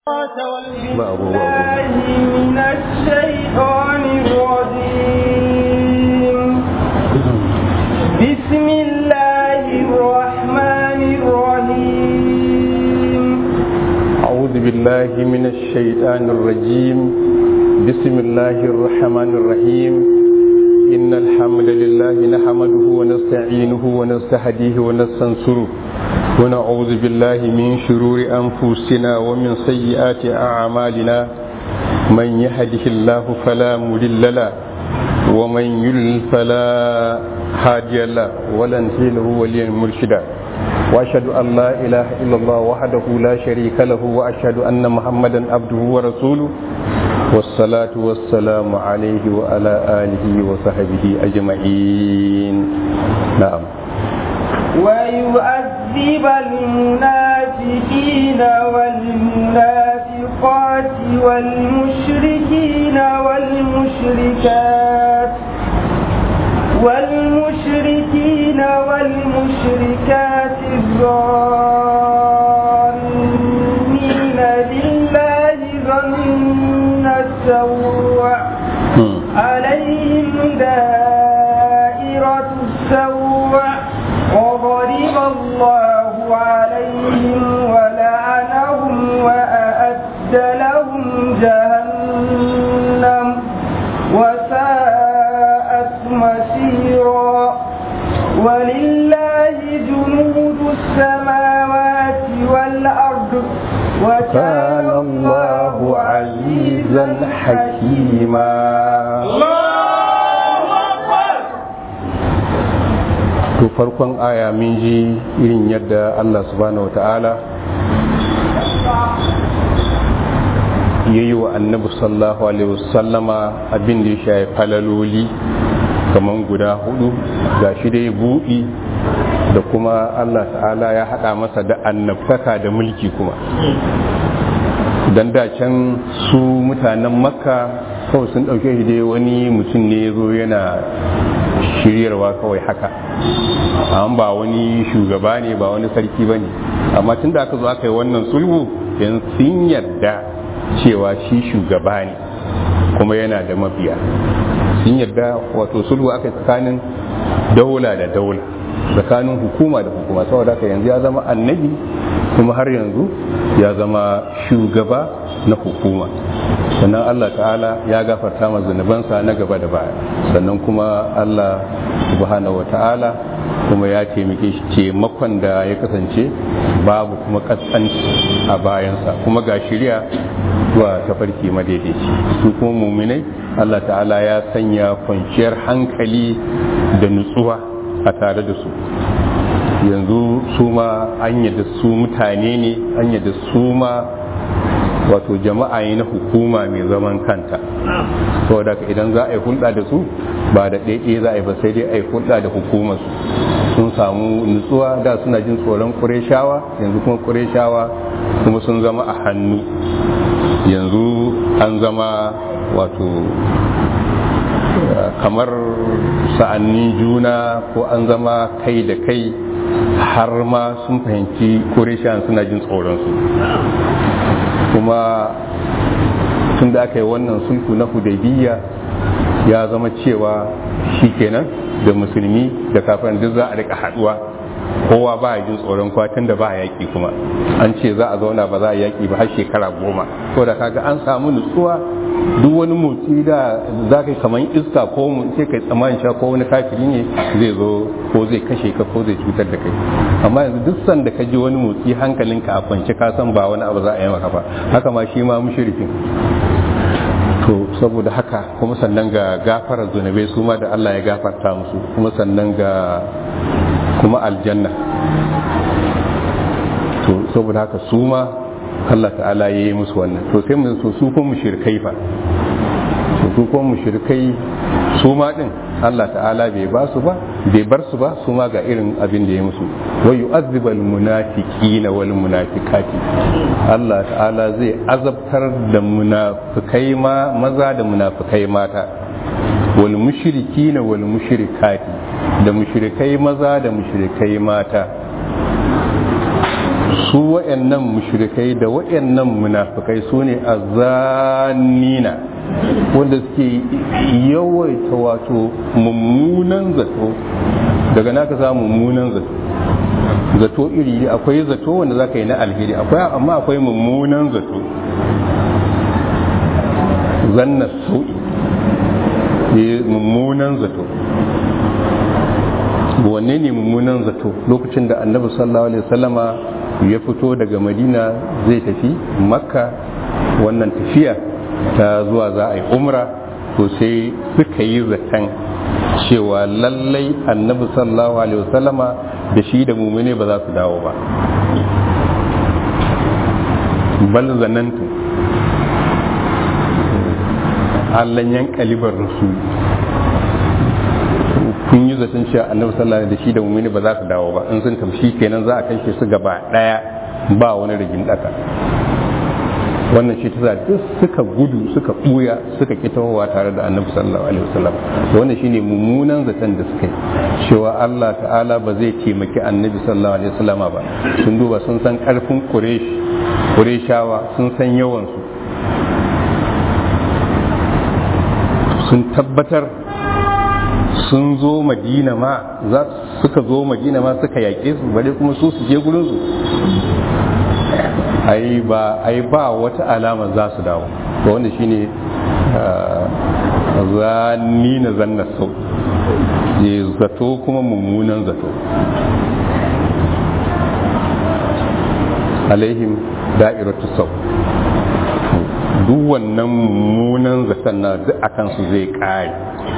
بالله من الشيطان الرجيم بسم الله الرحمن الرحيم أعوذ بالله من الشيطان الرجيم بسم الله الرحمن الرحيم إن الحمد لله نحمده ونستعينه ونستهديه ونستنصره ونعوذ بالله من شرور أنفسنا ومن سيئات أعمالنا من يهده الله فلا مضل له ومن يضلل فلا هادي له ولن له وليا مرشدا واشهد ان لا اله الا الله وحده لا شريك له واشهد ان محمدا عبده ورسوله والصلاة والسلام عليه وعلى آله وصحبه أجمعين نعم ويؤذب المنافقين والمنافقات والمشركين والمشركات والمشركين والمشركات الظانين بالله ظن السوء عليهم دائرة السوء وضرب الله عليهم ولعنهم وأعد لهم جهنم وساءت مسيرا ولله جنود السماوات والأرض وكان الله عزيزا حكيما to farkon aya min ji irin yadda Allah subhanahu wata'ala ya yi wa annabi sallallahu alaihi wasallama abin da ya shaye falaloli kamar guda hudu ga shi dai buɗi da kuma Allah ta'ala ya haɗa masa da annabtaka da mulki kuma don da can su mutanen makka kawai sun ɗauke shi dai wani mutum ne ya zo yana shiryarwa kawai haka amma ba wani shugaba ne ba wani sarki ba ne amma tun da aka zo aka yi wannan sulhu yanzu sun yarda cewa shi shugaba ne kuma yana da mabiya sun yarda wato sulhu aka tsakanin daula da daula tsakanin hukuma da hukuma saboda haka yanzu ya zama annabi kuma har yanzu ya zama shugaba na hukuma sannan Allah ta'ala ya gafarta ma zunubansa na gaba da baya sannan kuma Allah subhanahu wata'ala kuma ya taimake shi taimakon da ya kasance babu kuma kaskanci a bayansa kuma ga shirya zuwa tafarki madaidaici su kuma muminai Allah ta'ala ya sanya kwanciyar hankali da nutsuwa a tare da su yanzu su ma an yadda su mutane ne an yadda su ma wato jama'a ne na hukuma mai zaman kanta saboda idan za a yi hulɗa da su ba da ɗaiɗe za a yi ba sai dai a yi hulɗa da hukumar sun samu nutsuwa da suna jin tsoron ƙureshawa yanzu kuma ƙureshawa kuma sun zama a hannu yanzu an zama wato kamar sa'annin juna ko an zama kai da kai har ma sun fahimci ƙureshawan suna jin tsoronsu kuma tun da aka yi wannan sulhu na hudaybiya ya zama cewa shi kenan da musulmi da kafin duk za a rika haduwa kowa ba ya jin tsoron kwatin da ba yaƙi kuma an ce za a zauna ba za a yaƙi ba har shekara goma ko da kaga an samu nutsuwa duk wani motsi da za ka yi kamar iska ko sai kai tsammanin cewa ko wani kafiri ne zai zo ko zai kashe ka ko zai cutar da kai amma yanzu duk sanda ka ji wani motsi hankalinka a kwance ka san ba wani abu za a yi maka ba haka ma shi ma mushrikin to saboda haka kuma sannan ga gafarar zunubai su ma da Allah ya gafarta musu kuma sannan ga kuma aljanna to saboda haka su ma Allah ta'ala ya yi musu wannan to sai mu so su kuma mushrikai fa to su kuma mushrikai su ma din Allah ta'ala bai ba su ba bai bar su ba su ma ga irin abin da ya musu wa yu'azzibu al-munafiqina wal munafiqati Allah ta'ala zai azabtar da munafikai ma maza da munafikai mata wal mushrikina wal mushrikati da mushrikai maza da mushrikai mata su wa'annan mushrikai da wa'annan munafikai su ne azanina wanda suke yawaita wato mummunan zato daga naka samu mummunan zato zato iri akwai zato wanda za ka yi na alheri akwai amma akwai mummunan zato zanna su'i mummunan zato wanne ne mummunan zato lokacin da annabi sallallahu alaihi wasallama ya fito daga madina zai tafi makka wannan tafiya ta zuwa za a yi umra to sai suka yi zaton cewa lallai annabi sallallahu alaihi wasallama da shi da mumune ba za su dawo ba bal zanantu allan yan kalibar rasul kun yi zaton cewa annabi sallallahu alaihi da shi da mumini ba za su dawo ba in sun tamshi kenan za a kashe su gaba daya ba wani rigin daka wannan shi ta duk suka gudu suka buya suka kitawa tare da annabi sallallahu alaihi wasallam wannan shine mummunan zaton da suka yi cewa Allah ta'ala ba zai taimaki annabi sallallahu alaihi wasallam ba sun duba sun san karfin quraish qurayshawa sun san yawan su sun tabbatar sun zo madina ma za suka zo madina ma suka yaƙe su bare kuma su su je gurin su ai ba ai ba wata alama za su dawo to wanda shine zanni na zanna sau je zato kuma mummunan zato alaihim da'iratu sau duk wannan mummunan zaton na duk akan su zai kare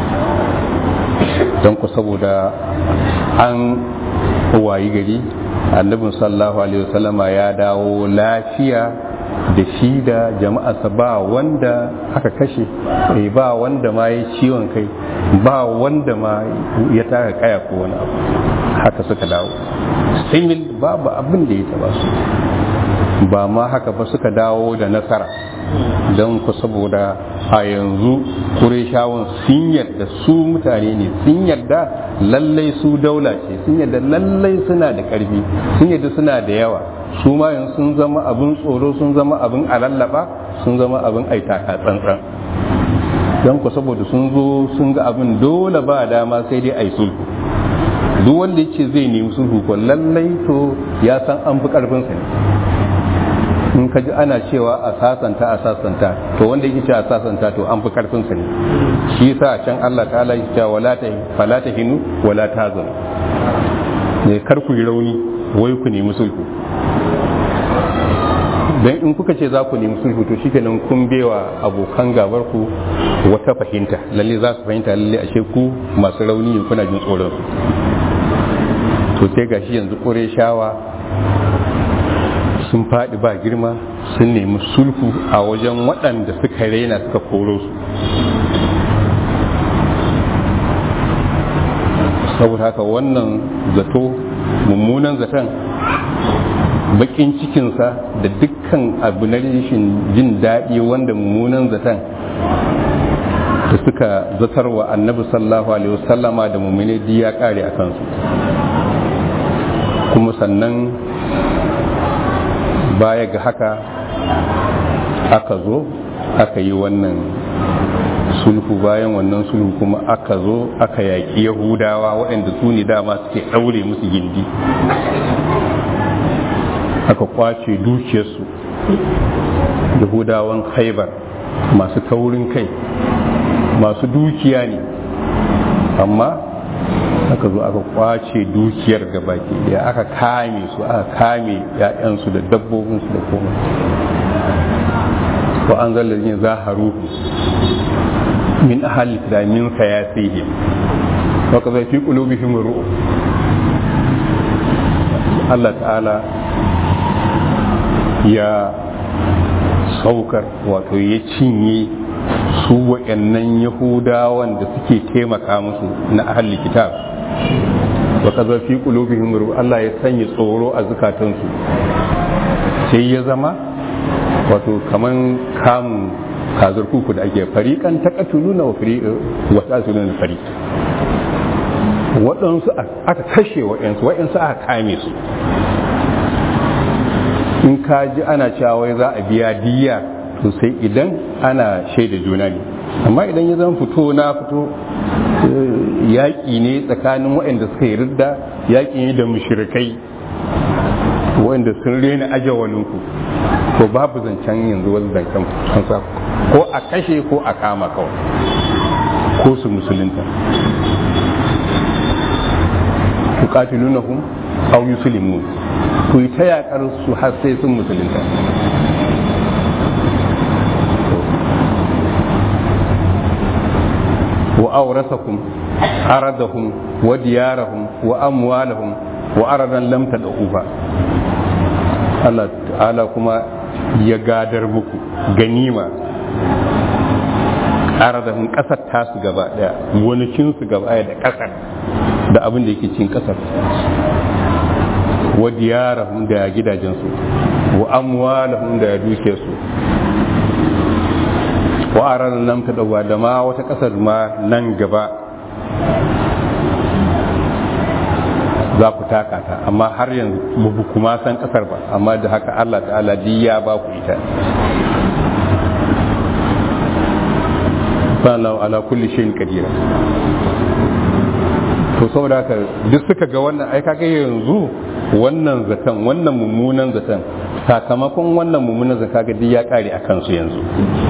don ku saboda an wayi gari annabin sallallahu alaihi wasallama ya dawo lafiya da shi da jama'arsa ba wanda aka kashe ba wanda ma ya ciwon kai ba wanda ma ya taka kaya ko wani abu haka suka dawo simil babu abin da ya taba su ba ma haka ba suka dawo da nasara don ku saboda a yanzu kureshawan sun yadda su mutane ne sun yadda lallai su daula ce sun yadda lallai suna da ƙarfi sun yadda suna da yawa su ma yanzu sun zama abin tsoro sun zama abin alallaba sun zama abin aitaka tsantsan don ku saboda sun zo sun ga abin dole ba dama sai dai ai sulhu duk wanda ya ce zai nemi sulhu ko lallai to ya san an fi ƙarfinsa ne in ka ji ana cewa a sasanta a sasanta to wanda yake cewa a sasanta to an fi karfin sa ne shi yasa can Allah ta'ala yake cewa wala ta fala ta hinu wala ta zan ne kar ku yi rauni wai ku nemi sulhu dan in kuka ce za ku nemi sulhu to shikenan kun bewa abokan gabar ku wata fahimta lalle za su fahimta lalle ashe ku masu rauni ne kuna jin tsoron to sai gashi yanzu kore shawa sun faɗi ba girma sun nemi sulhu a wajen waɗanda suka raina suka koro su saboda haka wannan zato mummunan zaton bakin cikinsa da dukkan abu na rashin jin daɗi wanda mummunan zaton da suka zatarwa annabi sallallahu alaihi wasallama da mummune ya kare a kansu kuma sannan baya ga haka aka zo aka yi wannan sulhu bayan wannan sulhu kuma aka zo aka yaƙi yahudawa waɗanda su ne dama suke ɗaure musu gindi aka kwace dukiyarsu yahudawan haibar masu taurin kai masu dukiya ne amma aka zo aka kwace dukiyar gabaki daya aka kame su aka kame ya'yansu da dabbobinsu da komai wa an zalla yin zaharu min ahal da min sayasihi wa kaza fi qulubihim ru'u Allah ta'ala ya saukar wato ya cinye su wa'annan yahudawan da suke taimaka musu na ahli kitab wa kaza fi qulubihim Allah ya sanya tsoro a zukatansu sai ya zama wato kaman kamun kazar kuku da ake fariƙan taqatuluna wa fariqan wa tasuluna fariq waɗansu aka kashe waɗansu waɗansu aka kame su in ka ji ana cewa wai za a biya diya to sai idan ana shaida juna ne amma idan ya zama fito na fito yaƙi ne tsakanin waɗanda suka yi ridda yaƙi ne da mushrikai waɗanda sun rena ajawalinku to babu zancen yanzu wani zancen kansa ko a kashe ko a kama kawai ko su musulunta tuqatilunahum aw yuslimun ku yi ta yakar su har sai sun musulunta wa awrasakum aradahum wa diyarahum wa amwalahum wa aradan lam tad'uha Allah ta'ala kuma ya gadar muku ganima aradahum kasar tasu gaba daya gonakin su gaba daya da kasar da abin da yake cikin kasar wa diyarahum da gidajensu wa amwalahum da dukiyarsu wa aran nan ta dawa da ma wata kasar ma nan gaba za ku taka ta amma har yanzu ba kuma san kasar ba amma da haka Allah ta'ala ya ba ku ita sallallahu ala kulli shay'in qadira to saboda haka duk suka ga wannan ai kaga yanzu wannan zaton wannan mummunan zaton sakamakon wannan mummunan zaton kaga duk ya kare a kansu yanzu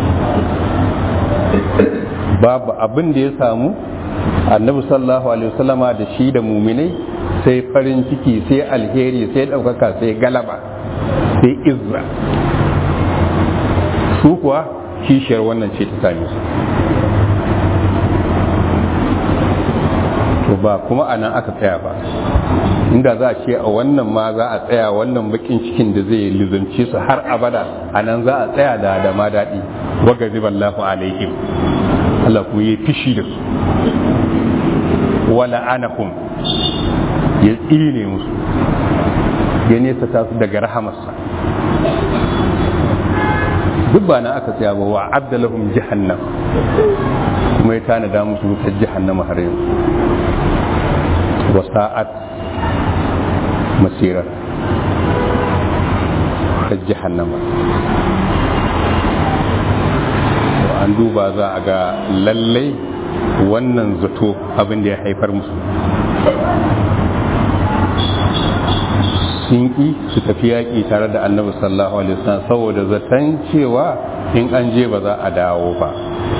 babu abin da ya samu annabi sallallahu alaihi wasallama da shi da muminai sai farin ciki sai alheri sai ɗaukaka sai galaba sai izza su kuwa kishiyar wannan ce ta same su to ba kuma a nan aka tsaya ba inda za a ce a wannan ma za a tsaya wannan bakin cikin da zai lizance su har abada a nan za a tsaya da da ma daɗi waga ziballahu alaihim Allah kuma yi fishi da su wala anahum ya tsine musu ya nesa ta su daga rahamarsa duk ba na aka tsaya ba wa abdalahum jahannam kuma ya tanada musu wutar jahannama har yanzu wa sa'at masira ta jahannama an duba za a ga lallai wannan zato abin da ya haifar musu sun ƙi su tafi yaƙi tare da annabi sallallahu alaihi wasallam saboda zaton cewa in an je ba za a dawo ba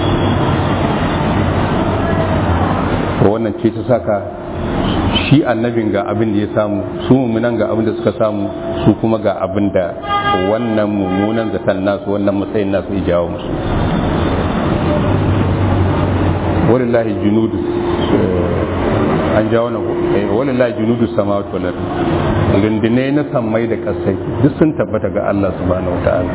wannan ce ta saka shi annabin ga abin da ya samu su mummunan ga abin da suka samu su kuma ga abin da wannan mummunan zaton nasu wannan matsayin nasu ya jawo musu walillahi junudu an jawo na walillahi junudu samawati wal ard rundune na sammai da kasai duk sun tabbata ga Allah subhanahu wataala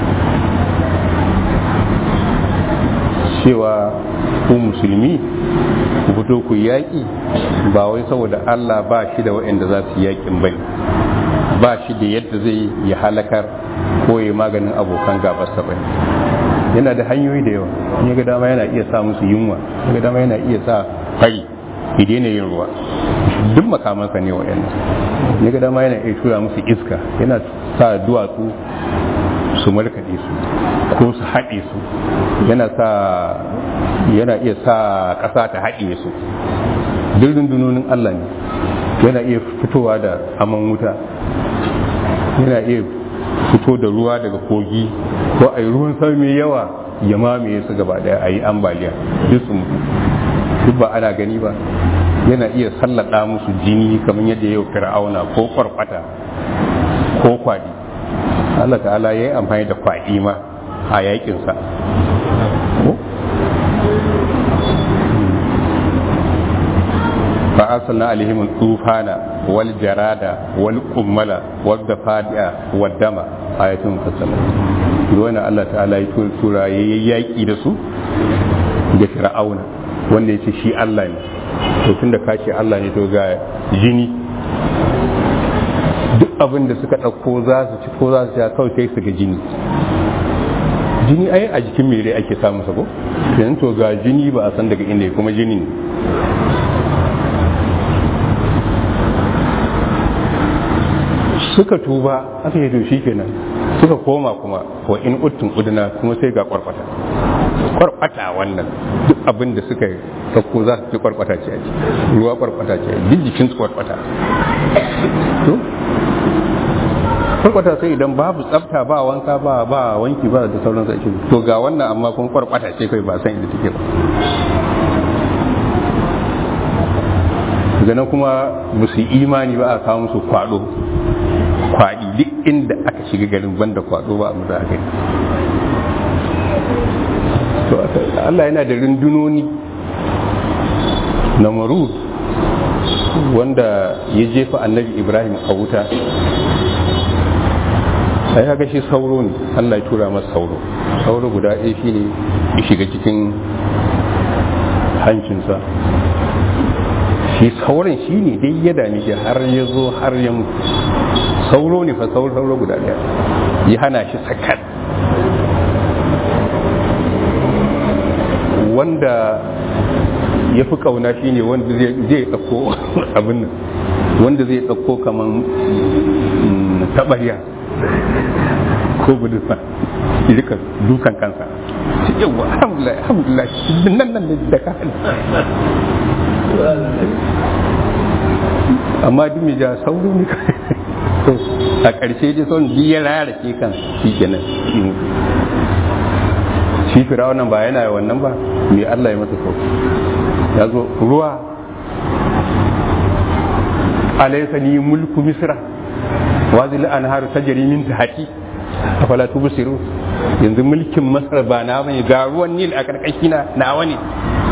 cewa ku musulmi ku fito ku yaƙi ba wai saboda Allah ba shi da waɗanda za su yaƙin bane ba shi da yadda zai ya halakar ko ya maganin abokan gabarsa bane yana da hanyoyi da yawa in ga dama yana iya sa musu yunwa in ga dama yana iya sa fari ya daina yin ruwa duk makamansa ne waɗannan in ga dama yana iya tura musu iska yana sa duwatsu su markaɗe su ko su haɗe su yana sa yana iya sa ƙasa ta haɗe su duk rundunonin Allah ne yana iya fitowa da aman wuta yana iya fito da ruwa daga kogi ko a yi ruwan sama mai yawa ya mamaye su gaba daya a yi ambaliya duk su mutu duk ba ana gani ba yana iya sallada musu jini kamar yadda yau fir'auna ko kwarkwata ko kwadi Allah ta'ala ya yi amfani da kwadi ma a yakinsa فأرسلنا عليهم الطوفان والجراد والقمل والضفادع والدم آية مفصلة دون الله تعالى يقول سورة يأيكي دسو da fir'auna wanda ya ce shi Allah ne to tun da kashi Allah ne to ga jini duk abin da suka ɗauko za su ci ko za su sha kawai sai su ga jini jini ai a jikin mere ake samu sabo yanzu to ga jini ba a san daga inda kuma jini ne suka tuba aka yi to shi kenan suka koma kuma wa in uttun uduna kuma sai ga kwarkwata kwarkwata wannan duk abin da suka sauko za su ci kwarkwata ce a ci ruwa kwarkwata ce duk jikin su kwarkwata to kwarkwata sai idan babu tsafta ba wanka ba ba wanki ba da sauran sai to ga wannan amma kuma kwarkwata ce kai ba san inda take ba daga kuma ba su imani ba a kawo musu kwado kwaɗi duk inda aka shiga garin banda kwado ba a mutu a gani to Allah yana da rundunoni na maru wanda ya jefa annabi ibrahim a wuta a ya gashi sauro ne Allah ya tura masa sauro sauro guda ɗaya shi ne ya shiga cikin hancinsa shi sauran shi ne dai ya dame shi har ya zo har ya mutu sauro ne fa sauro sauro guda ɗaya ya hana shi sakat wanda ya fi kauna shi ne wanda zai ɗauko abin nan wanda zai ɗauko kamar taɓarya ko gudusa rika dukan kansa yawa alhamdulillah alhamdulillah nan nan da ka amma duk mai ja sauro ne to a ƙarshe dai son biya rarake kan shi kenan shi firawunan ba yana wannan ba me Allah ya masa sauki ya zo ruwa alaysa ni mulku misra wazil anharu tajri min tahti afala tubsiru yanzu mulkin masar ba na bane ga ruwan nil a karkashi na nawa ne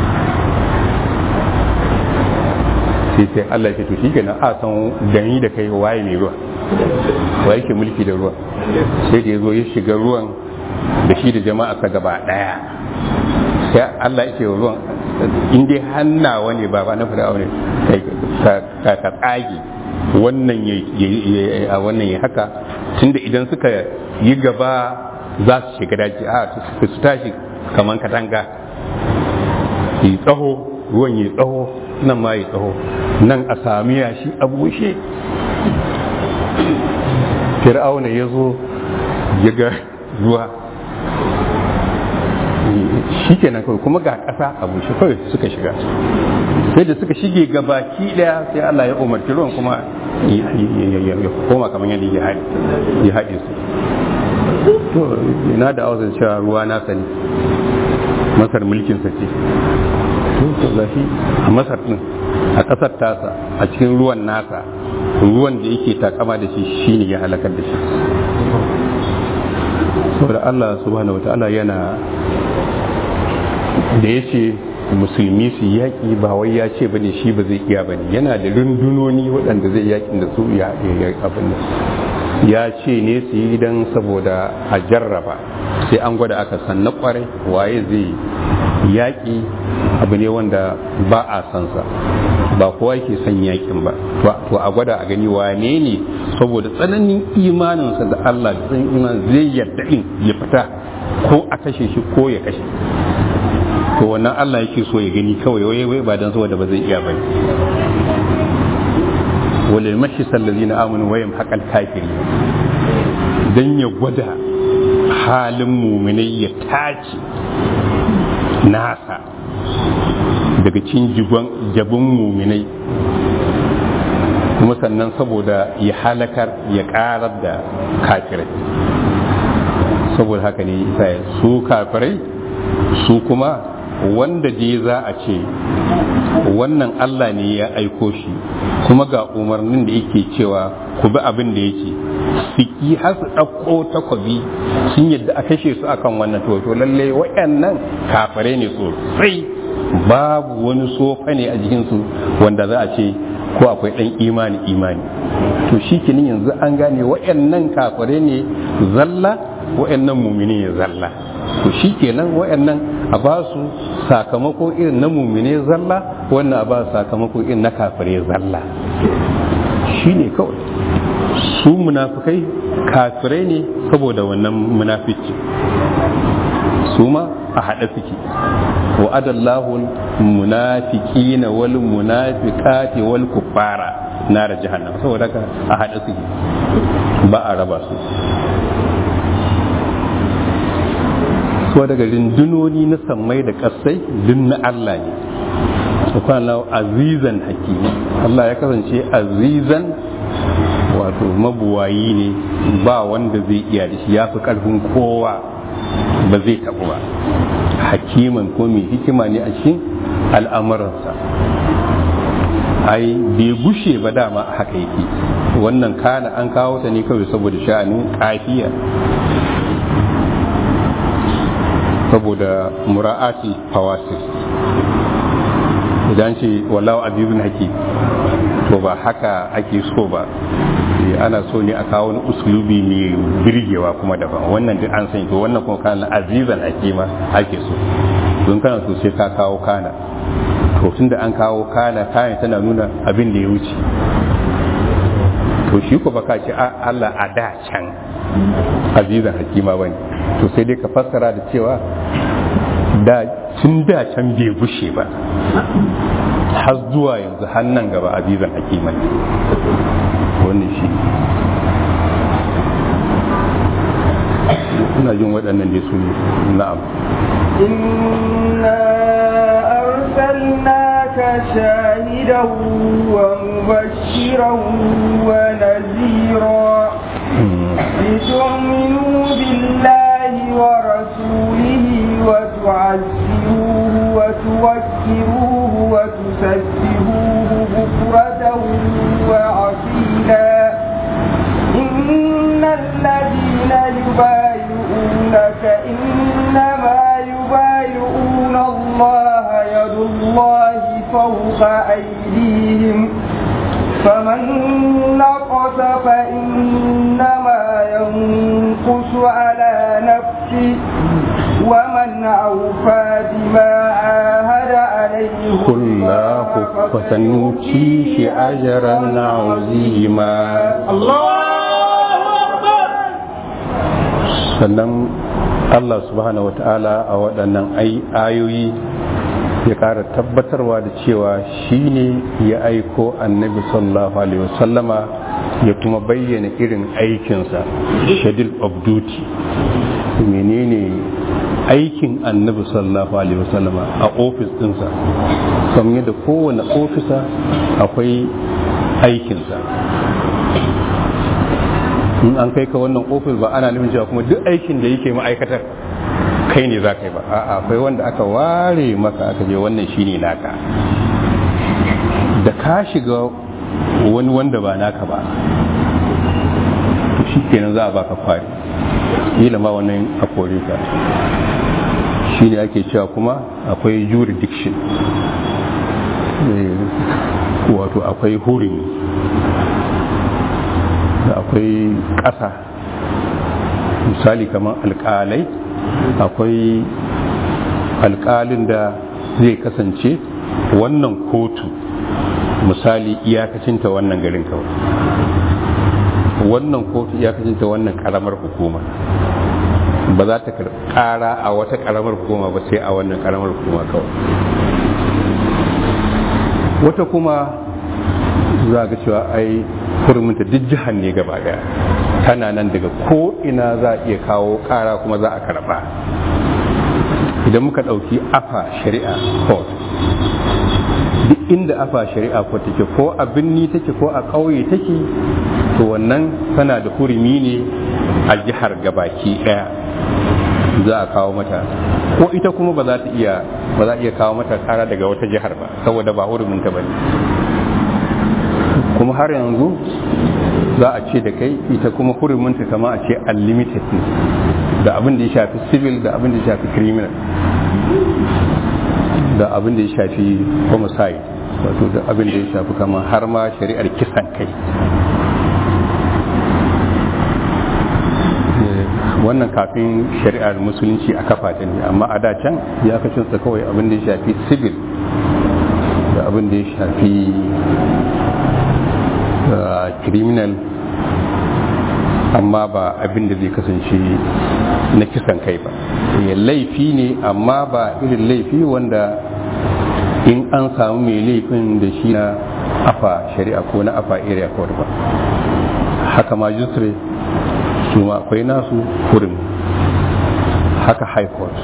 sai sai Allah ya ce to shikenan a san gani da kai waye mai ruwa waye ke mulki da ruwa sai da yazo ya shiga ruwan da shi da jama'a sa gaba daya sai Allah ya ce ruwan in dai hannawa ne ba ba na fir'aun ne ka ka tsage wannan ya a wannan ya haka tunda idan suka yi gaba za su shiga daji a su tashi kaman katanga yi tsaho ruwan yi tsaho nan ma yi tsaho nan a sami yashi a bushe fir'auna ya zo ya ga ruwa shi kenan kawai kuma ga ƙasa a bushe kawai suka shiga sai da suka shige gabaki daya sai Allah ya umarci ruwan kuma ya koma kamar yadda ya haɗe su to ina da auzan cewa ruwa na sani masar mulkin sa ce to zafi a masar din a ƙasar tasa a cikin ruwan nasa ruwan da yake takama da shi shine ya halakar da shi saboda Allah subhanahu wataala yana da ya ce musulmi su yaƙi ba wai ya ce bane shi ba zai iya bane yana da rundunoni waɗanda zai yaƙin da su ya abin da ya ce ne su yi don saboda a jarraba sai an gwada aka san na kwarai waye zai yaƙi abu ne wanda ba a san sa ba kowa ke son yaƙin ba to a gwada a gani wane ne saboda tsananin imaninsa da Allah da tsananin imanin zai yarda in ya fita ko a kashe shi ko ya kashe to wannan Allah yake so ya gani kawai wai wai ba dan saboda ba zai iya bane walil mashi sallazina amanu wayam haƙal kafiri dan ya gwada halin muminai ya tace nasa daga cin jabin muminai kuma sannan saboda ya halakar ya karar da kafirai saboda haka ne isa su kafirai su kuma wanda je za a ce wannan Allah ne ya aiko shi kuma ga umarnin da yake cewa ku bi abin da yake siki har su ɗauko takwabi sun yadda a kashe su akan wannan to to lalle waɗannan kafare ne sosai babu wani sofa ne a jikinsu wanda za a ce ko akwai ɗan imani imani to shi kinin yanzu an gane waɗannan kafare ne zalla waɗannan mumini ne zalla to shi kenan waɗannan a ba su sakamako irin na mumine zalla wannan a ba su sakamako irin na kafire zalla shi ne kawai su munafukai kafirai ne saboda wannan munafici su ma a haɗe suke wa adallahu munafiqina wal munafiqati wal kuffara nar jahannam saboda ka a haɗe suke ba a raba su so daga rindunoni na sammai da kasai duk na Allah ne subhanahu azizan hakimi Allah ya kasance azizan wato mabuwayi ne ba wanda zai iya da shi ya fi karfin kowa ba zai taɓu ba hakiman ko mai hikima ne a cikin al'amuransa ai bai gushe ba dama haka yake wannan kana an kawo ta ne kawai saboda sha'anin kafiya saboda mura'ati fawasis idan ce wallahu azizun haki to ba haka ake so ba ana so ne a kawo wani usulubi mai birgewa kuma daban wannan duk an sani to wannan kuma kana azizan hakima ake so don kana so sai ka kawo kana to tun da an kawo kana kayan tana nuna abin da ya wuce to shi ko baka ce Allah a da can azizan hakima bane to sai dai ka fassara da cewa da tun da can bai gushe ba har zuwa yanzu hannan gaba azizan hakima ne wannan shi ina jin waɗannan dai su na'am إنا أرسلناك شاهدا ومبشرا ونذيرا لتؤمنوا بالله ورسوله وتعزروه وتوكروه وتسبحوه بكرة وعصيلا إن الذين يبايعونك إنما يبايعون الله يد الله فوق أيديهم فمن نقص فإنما ينقص على نفسه ومن أوفى بما عاهد عليه الله فسنؤتيه أجرا عظيما sannan Allah subhanahu wata'ala a waɗannan ayoyi ya ƙara tabbatarwa da cewa shi ne ya aiko annabi sallallahu alaihi wasallama ya kuma bayyana irin aikinsa schedule of duty menene aikin annabi sallallahu alaihi wasallama a ofis ɗinsa kamar yadda kowane ofisa akwai aikinsa in an kai ka wannan ofis ba ana nufin cewa kuma duk aikin da yake ma'aikatar kai ne za ka yi ba a'a akwai wanda aka ware maka aka je wannan shine naka da ka shiga wani wanda ba naka ba to shi kenan za a baka kwari kila ma wannan a kore ka shi ne ake cewa kuma akwai jurisdiction wato akwai hurumi da akwai ƙasa misali kamar alƙalai akwai alƙalin da zai kasance wannan kotu misali iyakacinta wannan garin kawai wannan kotu iyakacinta wannan ƙaramar hukuma ba za ta ƙara a wata ƙaramar hukuma ba sai a wannan ƙaramar hukuma kawai wata kuma za ga cewa ai kurminta duk jihar ne gaba daya tana nan daga ko ina za a iya kawo kara kuma za a karba idan muka ɗauki afa shari'a court duk inda afa shari'a court take ko a birni take ko a ƙauye take to wannan tana da hurumi ne a jihar gabaki daya za a kawo mata ko ita kuma ba za ta iya ba za a iya kawo mata kara daga wata jihar ba saboda ba hurumin ta bane kuma har yanzu za a ce da kai ita kuma huruminta kama a ce unlimited ne da abin da ya shafi civil da abin da ya shafi criminal da abin da ya shafi homicide wato da abin da ya shafi kama har ma shari'ar kisan kai wannan kafin shari'ar musulunci a kafa ta ne amma a da can ya kacinsa kawai abin da ya shafi civil da abin da ya shafi criminal amma ba abin da zai kasance na kisan kai ba ya laifi ne amma ba irin laifi wanda in an samu mai laifin da shi na afa shari'a ko na afa area court ba haka majistare su ma akwai nasu hurin haka high court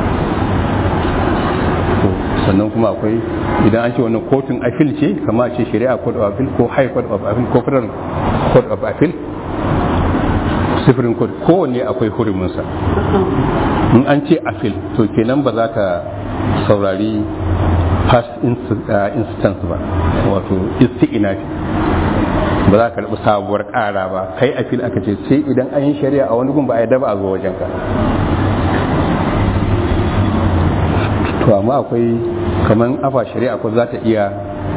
sannan kuma akwai idan an ce wannan kotun appeal ce kama ce shari'a court of appeal ko high court of appeal ko federal court of appeal supreme court kowanne akwai huruminsa in an ce appeal to kenan ba za ta saurari past instance ba wato isti'inafi ba za ka karɓi sabuwar ƙara ba kai appeal aka ce sai idan an yi shari'a a wani gun ba a yadda ba a zo wajenka to amma akwai kamar afa shari'a ko za ta iya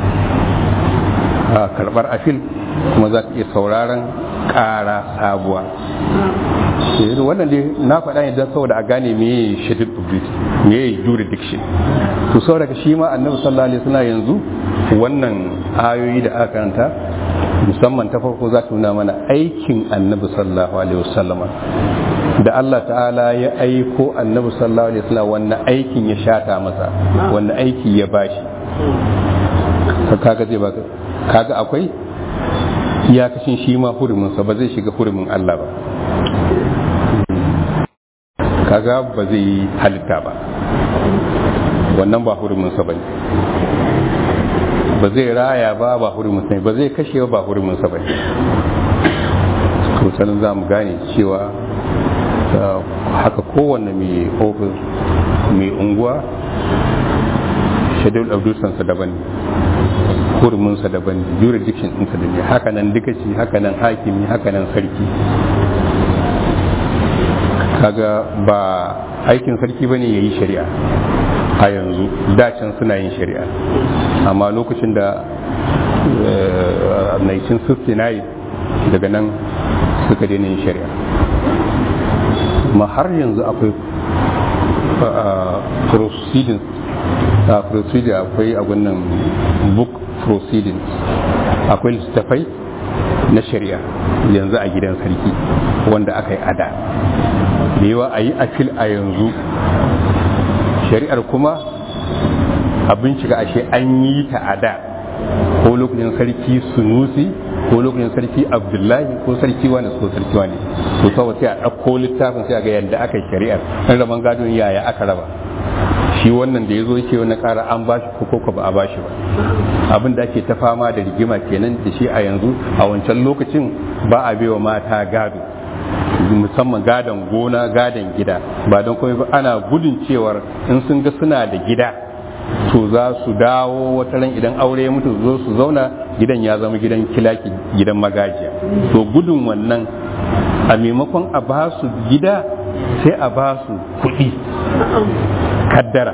karɓar afil kuma za ta iya sauraron ƙara sabuwa wannan dai na faɗa ne don saboda a gane me shadid duty me jurisdiction to saboda shi ma annabi sallallahu alaihi wasallam yanzu wannan ayoyi da aka karanta musamman ta farko za ta nuna mana aikin annabi sallallahu alaihi wasallama da Allah ta'ala ya aiko annabi sallallahu alaihi wasallam wannan aikin ya shata masa wannan aiki ya bashi kaga zai baka kaga akwai iyakacin shi ma hurumin sa ba zai shiga hurumin Allah ba kaga ba zai yi halitta ba wannan ba hurumin sa bane ba zai raya ba ba hurumin sa ba zai kashe ba hurumin sa bane to sanin za mu gane cewa haka kowanne mai ofis mai unguwa shadul abdusansa daban huruminsa daban jurisdiction ɗinsa da ne haka nan dikaci haka nan hakimi haka nan sarki kaga ba aikin sarki ba ne ya yi shari'a a yanzu dacin suna yin shari'a amma lokacin da 1969 daga nan suka daina yin shari'a ma har yanzu akwai proceedings a procedure akwai a wannan book proceedings akwai littattafai na shari'a yanzu a gidan sarki wanda aka yi ada da yawa a yi afil a yanzu shari'ar kuma a bincika ashe an yi ta ada ko lokacin sarki sunusi ko lokacin sarki abdullahi ko sarki wani ko sarki wani to kawai sai a ɗauko littafin sai a ga yadda aka yi shari'ar an raban gadon yaya aka raba shi wannan da ya zo yake wani ƙara an ba shi ko ba a ba shi ba abin da ake ta fama da rigima kenan da shi a yanzu a wancan lokacin ba a baiwa mata gado musamman gadon gona gadon gida ba don kuma ana gudun cewar in sun ga suna da gida to za su dawo wata ran idan aure ya mutu zo su zauna gidan ya zama gidan kilaki gidan magajiya to gudun wannan a maimakon a ba su gida sai a ba su kuɗi kaddara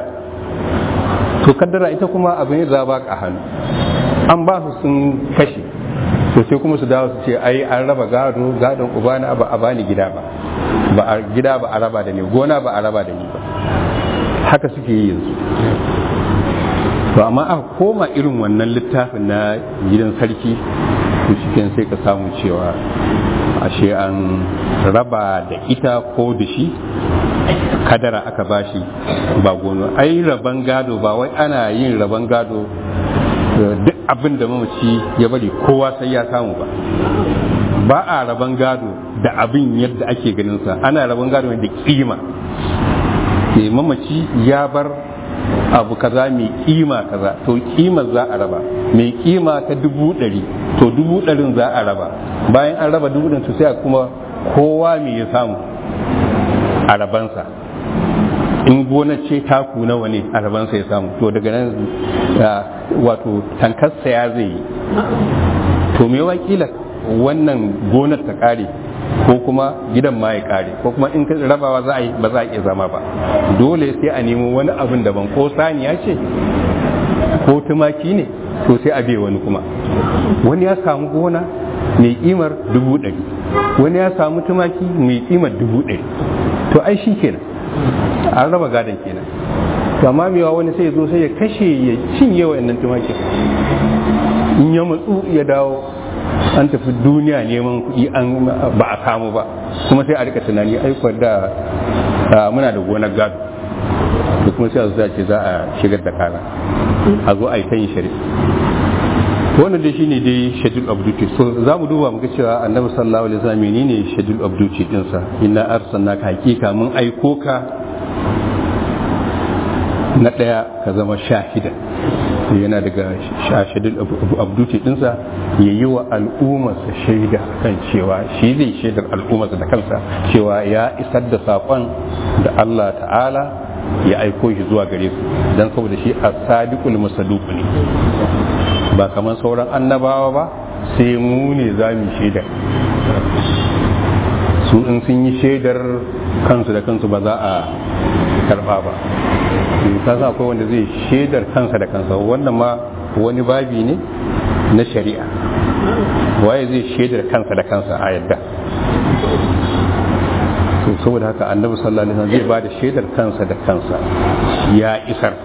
to kaddara ita kuma abin za ba a hannu an ba su sun kashe to sai kuma su dawo su ce ai an raba gado gadon ubana ba a bani gida ba ba a gida ba a raba da ni gona ba a raba da ni ba haka suke yi yanzu to amma aka koma irin wannan littafin na gidan sarki to shi sai ka samu cewa ashe an raba da ita ko da shi kadara aka bashi ba gono ai raban gado ba wai ana yin raban gado duk abin da mamaci ya bari kowa sai ya samu ba ba a raban gado da abin yadda ake ganin sa ana raban gado da kima mamaci ya bar abu kaza mai kima kaza to kimar za a raba mai kima ta dubu ɗari to dubu ɗarin za a raba bayan an raba dubu ɗarin to sai kuma kowa mai ya samu a rabansa in gona ce taku nawa ne a rabansa ya samu to daga nan wato tankarsa ya zai yi to me wakila wannan gonar ta kare ko kuma gidan ma ya kare ko kuma in rabawa za a yi ba za a iya zama ba dole sai a nemo wani abin daban ko saniya ce ko tumaki ne to sai a bai wani kuma wani ya samu gona mai kimar dubu ɗari wani ya samu tumaki mai kimar dubu ɗari to ai shi kenan an raba gadon kenan to amma mewa wani sai ya zo sai ya kashe ya cinye wa'annan tumakin in ya matsu ya dawo an tafi duniya neman kuɗi an ba a samu ba kuma sai a rika tunani aikwar da muna da gonar gado da kuma sai a zo ce za a shigar da kara a zo a yi ta yin shari'a wannan dai shine dai schedule of duty so za mu duba muga cewa annabi sallallahu alaihi wasallam menene schedule of duty dinsa inna arsalnaka hakika mun aiko ka na ɗaya ka zama shahida yana daga shahidin abduti ɗinsa ya yi wa al'ummarsa shaida kan cewa shi zai shaidar al'ummarsa da kansa cewa ya isar da saƙon da Allah ta'ala ya aiko shi zuwa gare su don saboda shi a sadiqul masaduq ne ba kamar sauran annabawa ba sai mu ne za mu shaida su in sun yi shaidar kansu da kansu ba za a karba ba ka sa akwai wanda zai shaidar kansa da kansa wannan ma wani babi ne na shari'a waye zai shaidar kansa da kansa a yadda saboda haka annabi sallallahu alaihi wasallam zai ba da shaidar kansa da kansa ya isar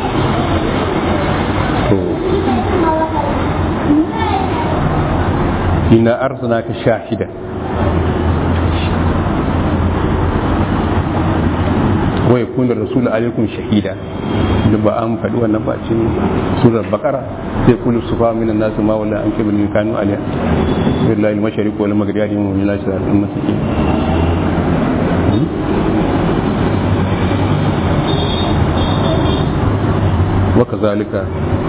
to ina arsalnaka shahida wa yakun rasul alaikum shahida da ba an faɗi wannan ba cikin surar bakara sai kullu sufa minan nasu ma wala an kibul min kanu aliya billahi al-mashariq wal maghrib ya dimu min lashi al-ummati وكذلك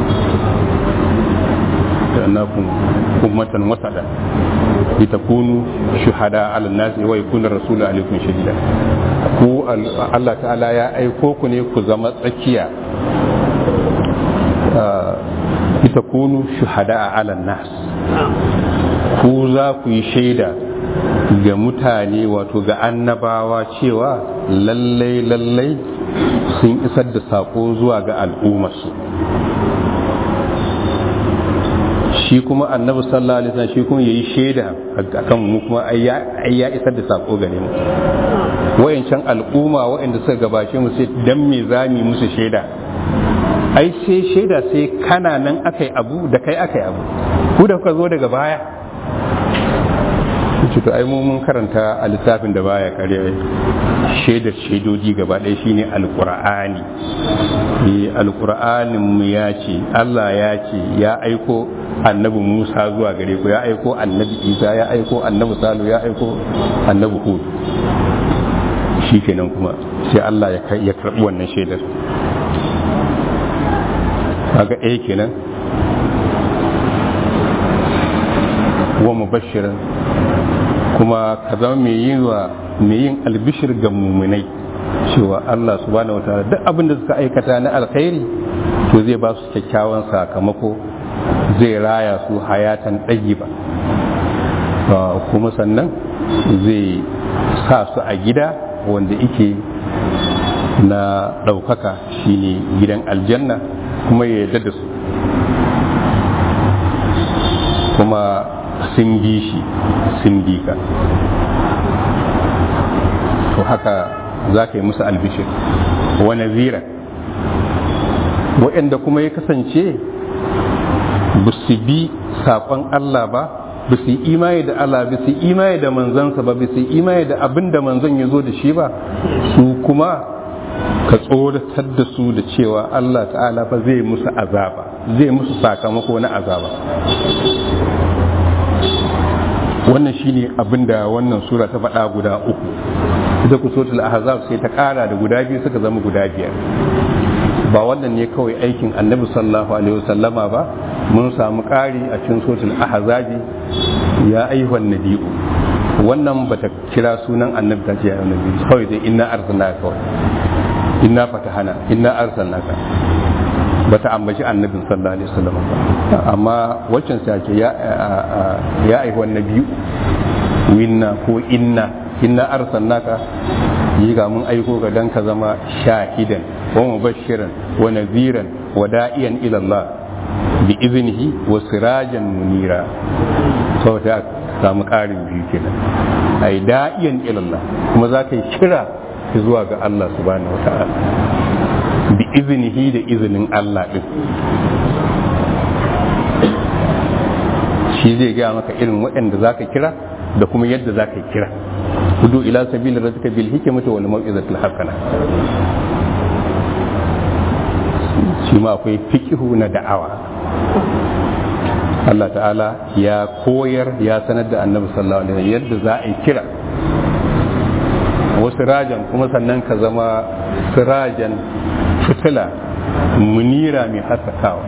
جعلناكم أمة وسطا لتكونوا شهداء على الناس ويكون الرسول عليكم شهيدا ku Allah ta'ala ya aiko ku ne ku zama tsakiya ita kunu shuhada ala nas ku za ku yi shaida ga mutane wato ga annabawa cewa lallai lallai sun isar da sako zuwa ga al'ummarsu shi kuma annabi sallallahu alaihi wasallam shi kuma yayi shaida akan mu kuma ai ya isar da sako gare mu wayancan al'umma wayanda suka gabace mu sai dan me zami musu shaida ai sai shaida sai kana nan akai abu da kai akai abu ku da kuka zo daga baya ce to ai mun karanta a littafin da baya kare shaidar shaidoji gaba ɗaya shine alqur'ani eh alqur'anin mu ya ce Allah ya ce ya aiko annabi Musa zuwa gare ku ya aiko annabi Isa ya aiko annabi Salu ya aiko annabi Hud shikenan kuma sai Allah ya karɓi wannan shaidar kaga ɗaya kenan wa mubashiran kuma ka zama mai yin wa mai yin albishir ga muminai cewa Allah subhanahu wataala duk abin da suka aikata na alkhairi to zai ba su kyakkyawan sakamako zai raya su hayatan ɗayyiba kuma sannan zai sa su a gida wanda ike na ɗaukaka shine gidan aljanna kuma ya yarda da su kuma sun bi shi sun bi ka to haka za ka yi musu albishir wa nazira waɗanda kuma ya kasance ba su bi saƙon Allah ba ba su yi imani da Allah ba su yi imani da manzansa ba ba su yi imani da abin da manzon ya zo da shi ba su kuma ka tsoratar da su da cewa Allah ta'ala fa zai musu azaba zai musu sakamako na azaba wannan shine abin da wannan sura ta faɗa guda uku ita ku sotul ahzab sai ta ƙara da guda biyu suka zama guda biyar ba wannan ne kawai aikin annabi sallallahu alaihi wasallama ba mun samu ƙari a cikin sotul ahzabi ya ayyuhan nabiyu wannan bata kira sunan annabi ta ce ya annabi kawai dai inna arsalnaka kawai inna fatahana inna arsalnaka bata ambaci annabin sallallahu alaihi wasallam ba amma waccan sai ce ya ya ayyuhan nabiyu winna ko inna inna arsalnaka yi ga mun aiko ga dan ka zama shahidan wa mubashiran wa nadhiran wa da'iyan ila Allah bi iznihi wa sirajan munira to ta samu ƙarin biyu kenan ai da'iyan ila Allah kuma za ka yi kira zuwa ga Allah subhanahu wa ta'ala bi iznihi da izinin Allah din shi zai gaya maka irin waɗanda za ka kira da kuma yadda za ka kira hudu ila sabili rabbika bil hikmati wal mau'izatil hasana shi ma akwai fikihu na da'awa Allah ta'ala ya koyar ya sanar da annabi sallallahu alaihi wasallam yadda za a yi kira wasu rajan kuma sannan ka zama sirajan fitila munira mai haskakawa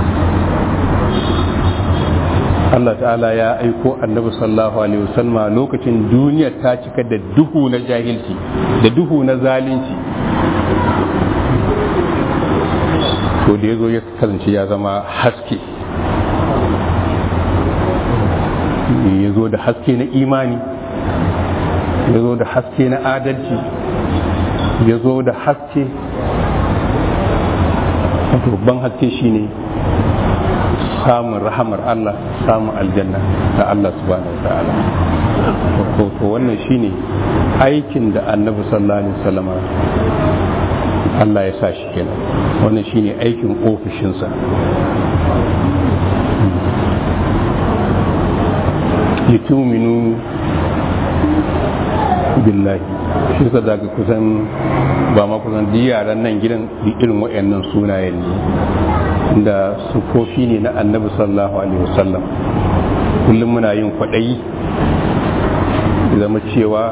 Allah ta'ala ya aiko annabi sallallahu alaihi wasallam lokacin duniya ta cika da duhu na jahilci da duhu na zalunci to da ya zo ya kasance ya zama haske ya zo da haske na imani ya zo da haske na adalci ya zo da haske babban haske shine samun rahamar Allah samun aljanna da Allah subhanahu wa ta'ala to wannan shine aikin da annabi sallallahu alaihi wasallam Allah ya sa shi kenan wannan shine aikin ofishinsa lituminu billahi shi ka daga kusan ba ma kusan duk yaran nan gidan irin waɗannan sunayen ne da sufofi ne na annabi sallallahu alaihi wasallam kullum muna yin kwaɗayi zama cewa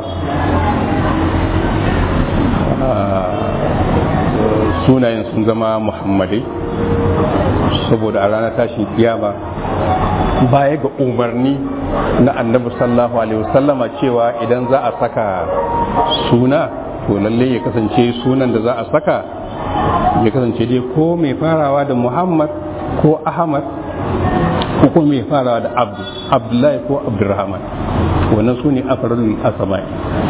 sunayen sun zama muhammadai saboda a ranar tashin kiyama baya ga umarni na annabi sallallahu alaihi wasallama cewa idan za a saka suna to lalle ya kasance sunan da za a saka ya kasance dai ko mai farawa da muhammad ko ahmad ko kuma mai farawa da abdu abdullahi ko abdurrahman wannan su ne afarul asamai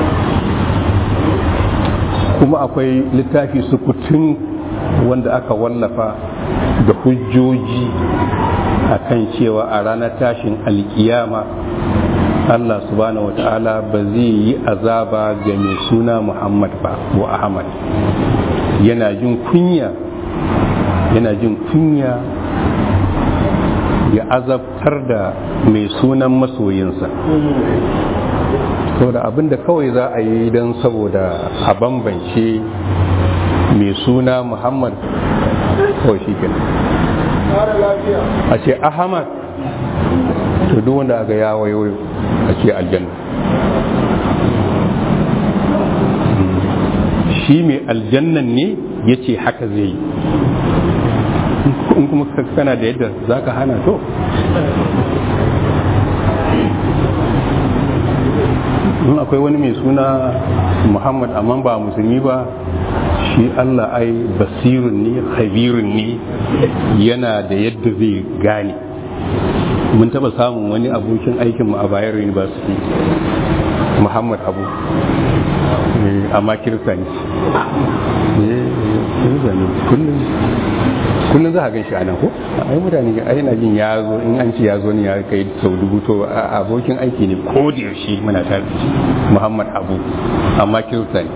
kuma akwai littafi sukutun wanda aka wallafa da hujjoji akan cewa a ranar tashin alkiyama Allah subhanahu wata'ala ba zai yi azaba ga mai suna Muhammad ba wa Ahmad yana jin kunya yana jin kunya ya azabtar da mai sunan masoyinsa saboda abinda kawai za a yi don saboda a bambance mai suna Muhammad kawai shi a ce Ahmad to duk wanda aga ya wayo a ce aljanna shi mai aljannan ne ya ce haka zai yi in kuma kana da yadda za ka hana to in akwai wani mai suna muhammad amma ba musulmi ba shi allah ai basirun ne habirun ne yana da yadda zai gane mun taba samun wani abokin aikinmu a bayero university muhammad abu amma kirista ne kullum kullum za a gan shi a nan ko ai mutane ai na jin ya zo in an ce ya zo ne ya kai sau dubu to abokin aiki ne ko da yaushe muna tare da shi muhammad abu amma kirista ne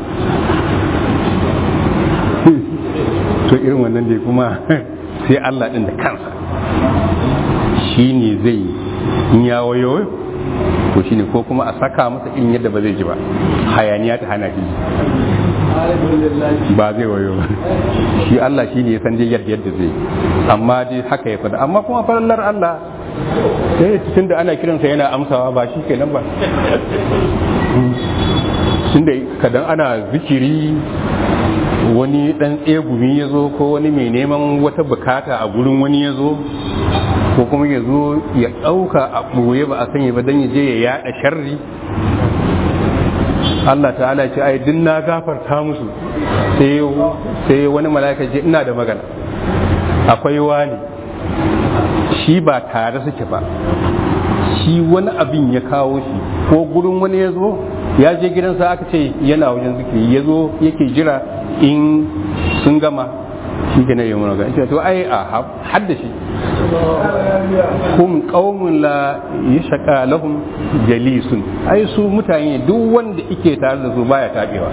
to irin wannan dai kuma sai allah din da kansa shi ne zai in ya wayo to shine ko kuma a saka masa irin yadda ba zai ji ba hayaniya ta hana shi ba zai wayo ba shi Allah shi ne ya san dai yadda yadda zai amma dai haka ya fada amma kuma farallar Allah sai tunda ana kiransa yana amsawa ba shi kenan ba tunda kadan ana zikiri wani dan tsegumi ya zo ko wani mai neman wata bukata a gurin wani ya zo ko kuma ya zo ya ɗauka a ɓoye ba a sanya ba don ya je ya yaɗa sharri Allah ta'ala ce ai din na gafarta musu sai wani mala'ika ce ina da magana akwai wani shi ba tare suke ba shi wani abin ya kawo shi ko gurin wani ya zo ya je gidansa aka ce yana wajen zikiri ya zo yake jira in sun gama shi ke na yi mana ga to ai a hadda shi hum qaumun la yashqa lahum jalisun ai su mutane duk wanda ike tare da su baya tabewa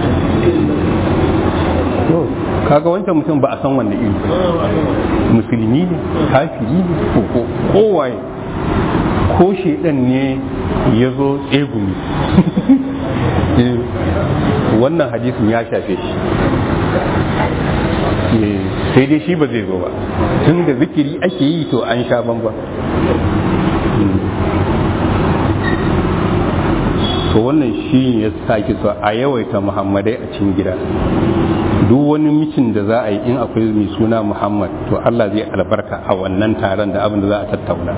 to kaga wancan mutum ba a san wanne iri musulmi ne kafiri ne ko ko kowaye ko shedan ne ya zo tsegumi wannan hadisin ya shafe shi sai dai shi ba zai zo ba tun da zikiri ake yi to an sha bamba to wannan shi ya sake so a yawaita muhammadai a cikin gida duk wani mitin da za a yi in akwai mai suna muhammad to allah zai albarka a wannan taron da abin da za a tattauna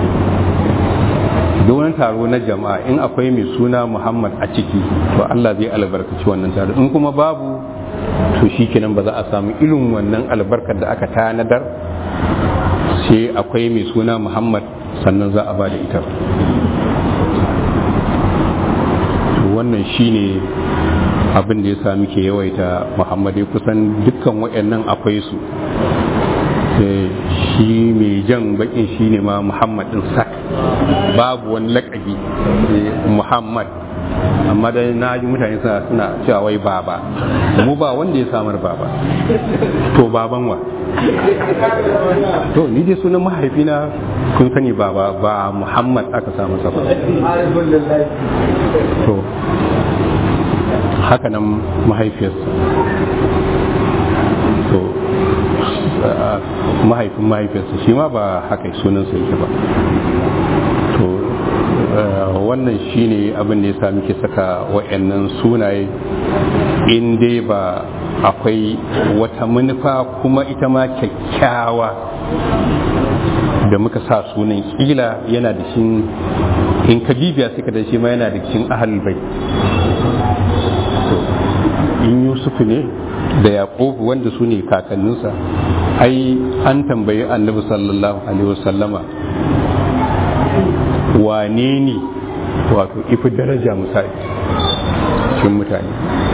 duk wani taro na jama'a in akwai mai suna muhammad a ciki to allah zai albarkaci wannan taro in kuma babu to shi kenan ba za a samu irin wannan albarkar da aka tanadar sai akwai mai suna muhammad sannan za a ba da ita wannan shine abin da ya sa muke yawaita muhammadai kusan dukkan waɗannan akwai su shi mai jan bakin shi ne ma muhammad din sak babu wani lakabi muhammad amma da na ji mutane suna suna cewa wai baba mu ba wanda ya samar baba to baban wa to ni dai sunan mahaifina kun sani baba ba muhammad aka samu sa ba to haka nan mahaifiyarsa to mahaifin mahaifiyarsa shi ma ba haka sunansa yake ba to wannan shine abin da ya sa muke saka wa'annan sunaye in dai ba akwai wata manufa kuma ita ma kyakkyawa da muka sa sunan kila yana da shi in ka bibiya suka da shi ma yana da cikin ahal bai in yusuf ne da yaƙub wanda su ne kakanninsa ai an tambayi annabi sallallahu alaihi wasallama wane ne wato ifi daraja misali cikin mutane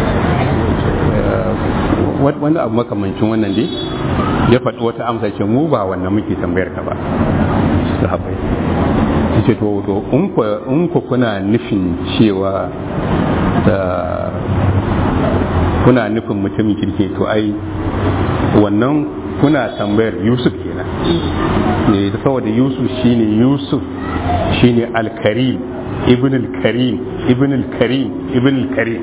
wani abu makamancin wannan dai ya faɗi wata amsa ce mu ba wannan muke tambayar ka ba sahabbai ce to to in ku kuna nufin cewa da kuna nufin mutumin kirki to ai wannan kuna tambayar yusuf kenan ne saboda yusuf shine yusuf shine alkarim ibn al-karim ibn al-karim ibn al-karim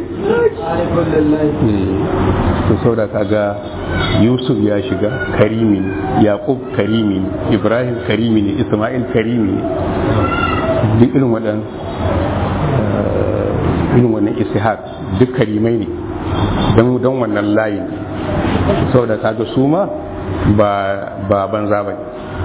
to saboda kaga yusuf ya shiga karimi ne yaqub karimi ne ibrahim karimi ne isma'il karimi ne duk irin waɗan irin wannan ishaq duk karimai ne don don wannan layin saboda kaga su ma ba ba banza ba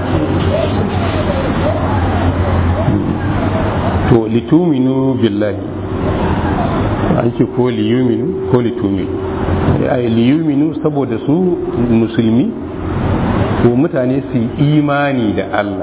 to lituminu billahi an ce ko liyuminu ko lituminu ai liyuminu saboda su musulmi ko mutane su yi imani da Allah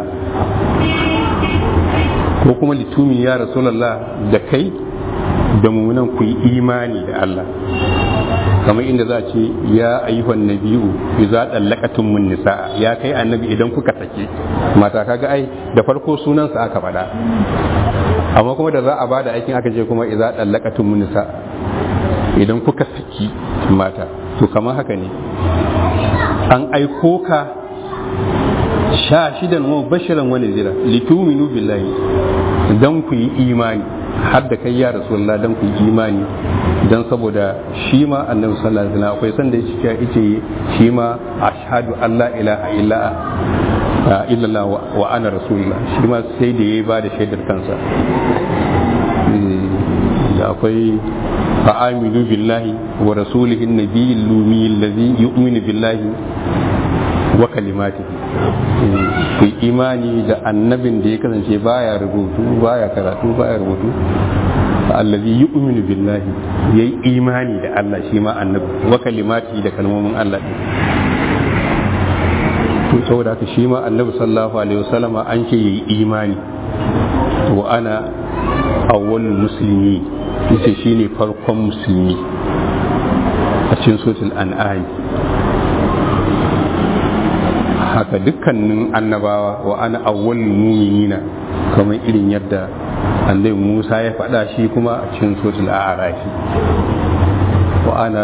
ko kuma litumi ya rasulallah da kai da mummunan ku yi imani da Allah kamar inda za ce ya ayyuhan nabiyu idza dallaqatum min nisa ya kai annabi idan kuka sake mata kaga ai da farko sunansa aka faɗa amma kuma da za a bada aikin aka ce kuma idza dallaqatum min nisa idan kuka saki mata to kamar haka ne an aiko ka sha shidan wa bashiran wani zira lituminu billahi dan ku yi imani har da kai ya rasulullah dan ku yi imani dan saboda shi ma annabi sallallahu alaihi wasallam akwai sanda yake yace shi ma ashhadu an la ilaha illa illallah wa ana rasulullah shi ma sai da yayi ba da shaidar kansa da akwai fa'amilu billahi wa rasulihi an-nabiyyi al-lumi alladhi yu'minu billahi wa kalimatihi ku imani da annabin da ya kasance baya rubutu baya karatu baya rubutu allazi yu'minu billahi yayi imani da Allah shi ma annabi wa kalimatihi da kalmomin Allah din to saboda haka shi ma annabi sallallahu alaihi wasallama an ce yayi imani wa ana awwalul muslimi yace shine farkon musulmi a cikin suratul an'am haka dukkanin annabawa wa ana awwal muminina kamar irin yadda annabi Musa ya faɗa shi kuma a cikin suratul a'raf wa ana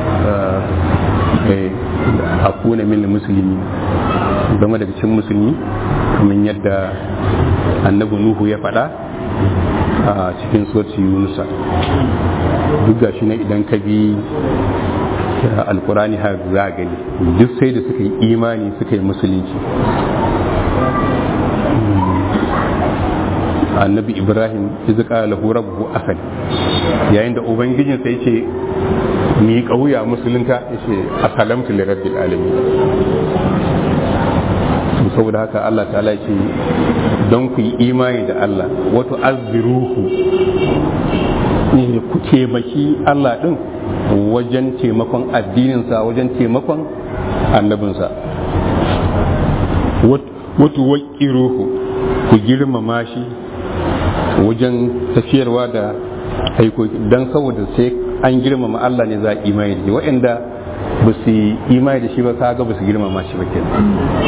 akuna min muslimi zama daga cikin musulmi kamar yadda annabi Nuhu ya faɗa a cikin suratul Yunus duk gashi na idan ka bi alkurani har za a gani duk sai da suka yi imani suka yi musulunci annabi ibrahim izu kala lahu rabbuhu asali yayin da ubangijin sai ce mi kauya musulunta yace assalamtu li rabbil alamin saboda haka Allah ta'ala ce don ku yi imani da Allah wato azziruhu ne ku taimaki Allah din wajen taimakon addininsa wajen taimakon annabinsa wato waƙiruhu ku girmama shi wajen tafiyarwa da aikoki don saboda sai an girmama Allah ne za a imani da shi waɗanda ba su yi imani da shi ba kaga ba su girmama shi ba kenan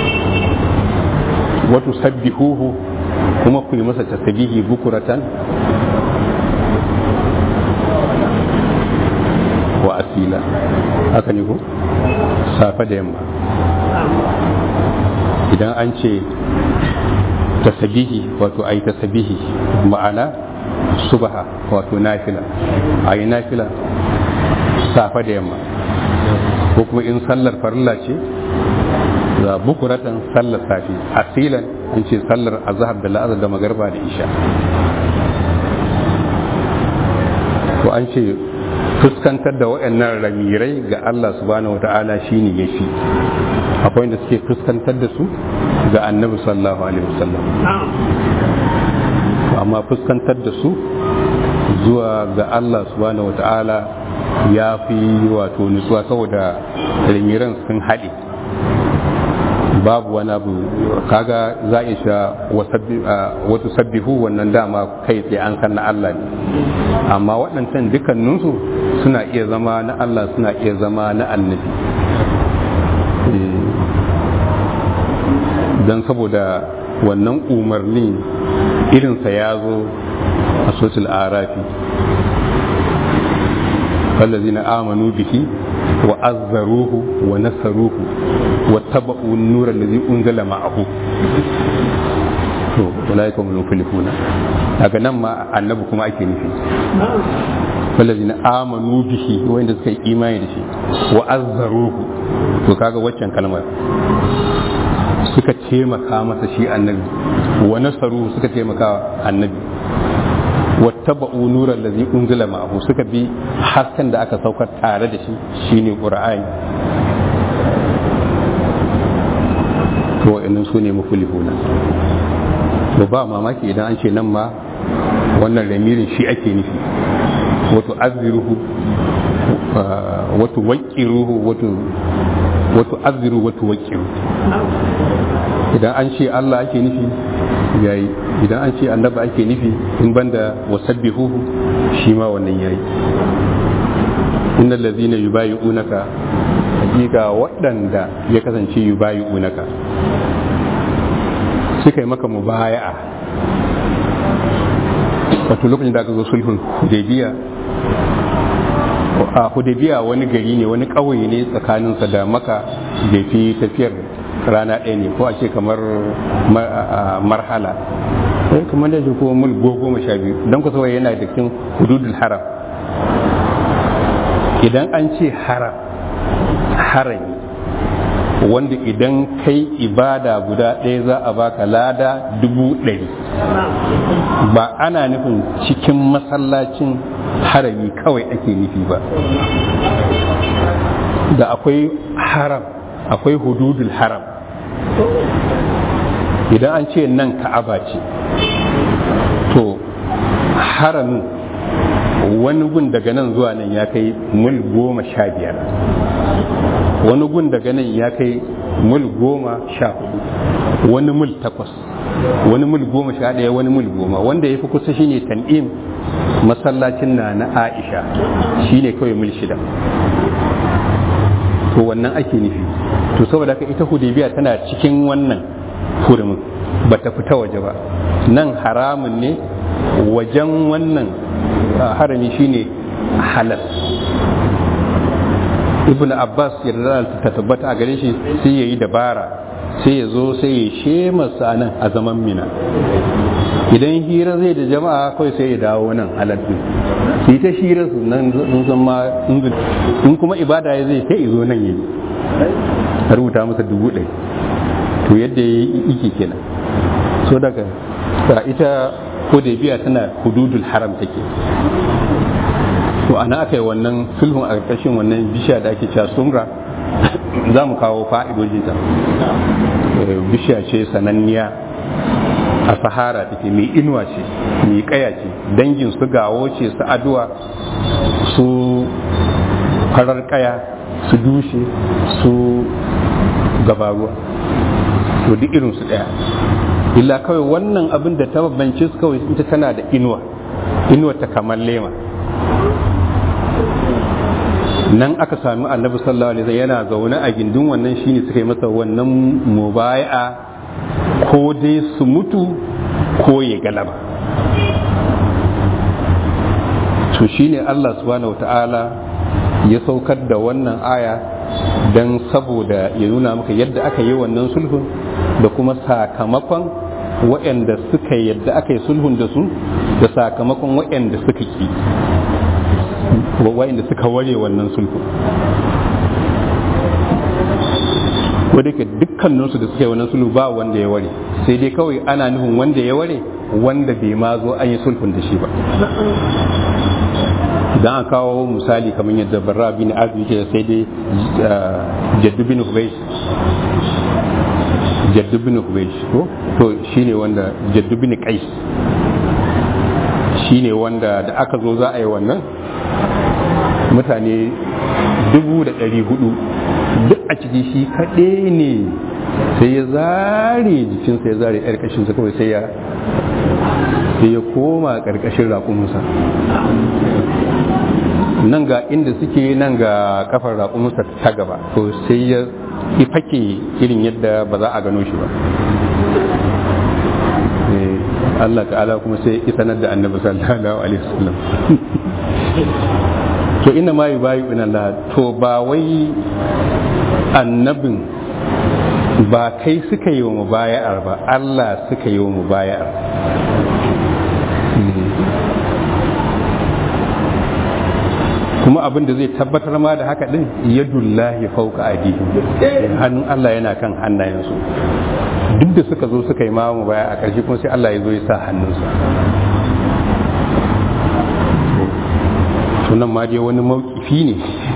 wato sabbihuhu kuma ku yi masa tasbihi bukuratan wa asila haka ne ko safe da yamma idan an ce tasbihi wato ayi tasbihi ma'ana subha wato nafila ayi nafila safe da yamma ko kuma in sallar farilla ce za bukuratan sallar safi asilan an ce sallar azhar da la'azar da magarba da isha to an ce fuskantar da waɗannan ramirai ga Allah subhanahu wata'ala shine yafi akwai wanda suke fuskantar da su ga annabi sallallahu alaihi wasallam amma fuskantar da su zuwa ga Allah subhanahu wata'ala ya fi wato nutsuwa saboda ramiran sun haɗe babu wani abu kaga za a sha wata sabbihu wannan dama kai tsaye an san na Allah ne amma waɗancan dukkaninsu suna iya zama na Allah suna iya zama na annabi don saboda wannan umarni irinsa ya zo a sosul arafi فالذين آمنوا به وعزروه ونصروه واتبعوا النور الذي أنزل معه to ulaika hum muflihuna daga nan ma annabi kuma ake nufi wallazina amanu bihi wanda suka yi imani da shi wa azzaruhu to kaga waccan kalmar suka taimaka masa shi annabi wa nasaruhu suka taimaka annabi wattaba'u nuran lazi unzila ma'ahu suka bi hasken da aka saukar tare da shi shine qur'ani to wa'annan su ne muflihuna to ba mamaki idan an ce nan ma wannan ramirin shi ake nufi wato azziruhu wato waqiruhu wato wato azziru wato waqiru idan an ce Allah ake nufi yayi idan an ce annaba ake nufi in banda wasabbihuhu shi ma wannan yayi innal ladhina yubayi'unaka hakika waɗanda ya kasance yubayi'unaka suka yi maka mubaya'a wato lokacin da aka zo sulhun hudaybiya a hudaybiya wani gari ne wani ƙauye ne tsakaninsa da maka bai fi tafiyar rana ɗaya ne ko a ce kamar marhala kamar da shi kuma mul goma sha biyu don kusa yana da cikin hududul haram idan an ce haram harami wanda idan kai ibada guda ɗaya za a baka lada dubu ɗari ba ana nufin cikin masallacin harami kawai ake nufi ba da akwai haram akwai hududul haram idan an ce nan ka'aba ce to haramin wani gun daga nan zuwa nan ya kai mil goma sha biyar wani gun daga nan ya kai mil goma sha hudu wani mil takwas wani mil goma sha ɗaya wani mil goma wanda ya fi kusa shine tan'im masallacin na na aisha shine kawai mil shida to wannan ake nufi to saboda haka ita hudabiya tana cikin wannan hurumin ba ta fita waje ba nan haramun ne wajen wannan harami shine halal ibn abbas yarda ta tabbata a gare shi sai yayi dabara sai ya zo sai ya shemasa nan a zaman mina idan hira zai da jama'a kawai sai ya dawo nan halattu su yi ta hira su nan sun san ma in kuma ibada ya zai sai zo nan yi a rubuta masa dubu ɗaya to yadda ya yi iki kenan so daga ita ko da biya tana hududul haram take to ana aka yi wannan sulhun a ƙarƙashin wannan bishiya da ake cewa sumra za mu kawo fa'idojinta bishiya ce sananniya a sahara take mai inuwa ce mai kaya ce dangin su gawo ce su aduwa su farar kaya su dushe su gabaruwa to duk irin su daya illa kawai wannan abin da ta bambance su kawai ita tana da inuwa inuwa ta kamar lema nan aka sami annabi sallallahu alaihi wasallam yana zaune a gindin wannan shine suka yi masa wannan mubai'a ko dai su mutu ko ya galaba to shine Allah subhanahu wata'ala ya saukar da wannan aya don saboda ya nuna maka yadda aka yi wannan sulhun da kuma sakamakon waɗanda suka yadda aka yi sulhun da su da sakamakon waɗanda suka ki waɗanda suka ware wannan sulhun wadda ke dukkaninsu da suka yi wannan sulhu ba wanda ya ware sai dai kawai ana nufin wanda ya ware wanda bai ma zo an yi sulhun da shi ba idan an kawo misali kamar yadda barra bin azumi ke sai dai jaddu bin hubaish jaddu bin hubaish ko to shine wanda jaddu bin qais shine wanda da aka zo za a yi wannan mutane dubu da ɗari hudu duk a ciki shi kaɗai ne sai ya zare jikinsa ya zare ƙarƙashinsa kawai sai ya sai ya koma ƙarƙashin raƙuminsa nan ga inda suke nan ga kafar raƙuminsa ta gaba to sai ya fake irin yadda ba za a gano shi ba Allah ta'ala kuma sai ya sanar da annabi sallallahu alaihi wasallam to ina ma yubayu ina Allah to ba wai annabin ba kai suka yi wa mubaya'ar ba Allah suka yi wa mubaya'ar kuma abin da zai tabbatar ma da haka din yadullahi fauka adihim hannun Allah yana kan hannayensu duk da suka zo suka yi ma mubaya a ƙarshe kuma sai Allah ya zo ya sa hannunsa sunan ma dai wani mawkifi ne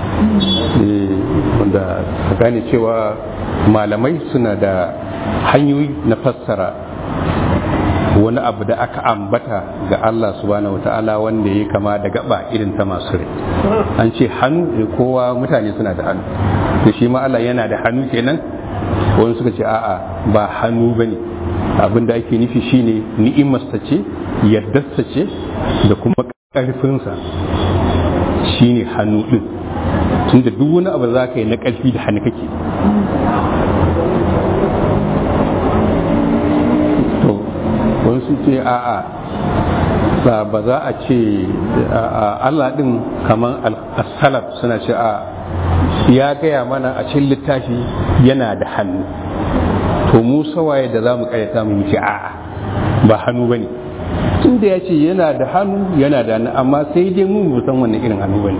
wanda ka gane cewa malamai suna da hanyoyi na fassara wani abu da aka ambata ga Allah subhanahu wa ta'ala wanda ya kama da gaba irin ta masu rai an ce hannu kowa mutane suna da hannu to shi ma Allah yana da hannu kenan wani suka ce a'a ba hannu bane abin da ake nufi shine ni'imarsa ce yardarsa ce da kuma ƙarfinsa shine hannu din tunda duk wani abu za ka yi na ƙarfi da hannu kake to wani sun ce a'a ba ba za a ce Allah din kamar as-salaf suna ce a ya gaya mana a cikin littafi yana da hannu to mu sawaye da za mu karyata mu ce a'a ba hannu ba ne tun da ya ce yana da hannu yana da hannu amma sai dai mu mu san wannan irin hannu ba ne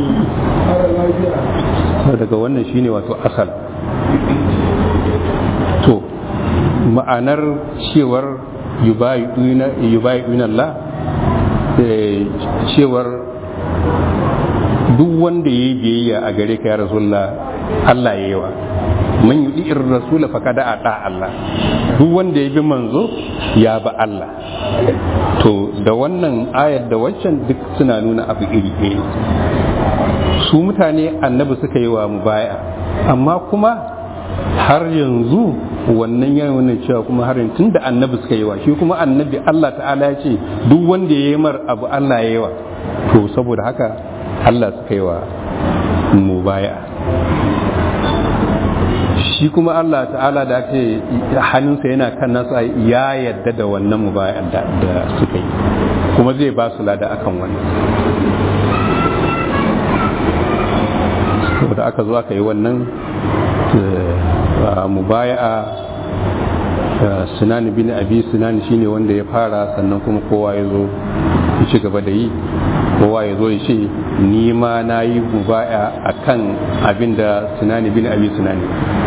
daga wannan shine wato asal to ma'anar cewar yubayi'una Allah cewar duk wanda ya yi biyayya a gare ka ya rasulullah Allah ya yi wa man yi ir rasula fa kada a Allah duk wanda ya bi manzo ya ba Allah to da wannan ayar da waccan duk suna nuna abu iri ɗaya su mutane annabi suka yi wa mubaya amma kuma har yanzu wannan yana wannan cewa kuma har yanzu tunda annabi suka yi wa shi kuma annabi Allah ta'ala ya ce duk wanda ya yi mar abu Allah ya yi wa to saboda haka Allah suka yi wa mubaya shi kuma Allah ta'ala da ake hannunsa yana kan nasu ya yadda da wannan mubaya da suka yi kuma zai ba su lada akan wannan saboda aka zo aka yi wannan mubaya'a sinani bin abi sinani shine wanda ya fara sannan kuma kowa ya zo ya ci gaba da yi kowa ya zo ya ce ni ma na yi mubaya a kan abin da sinani bin abi sinani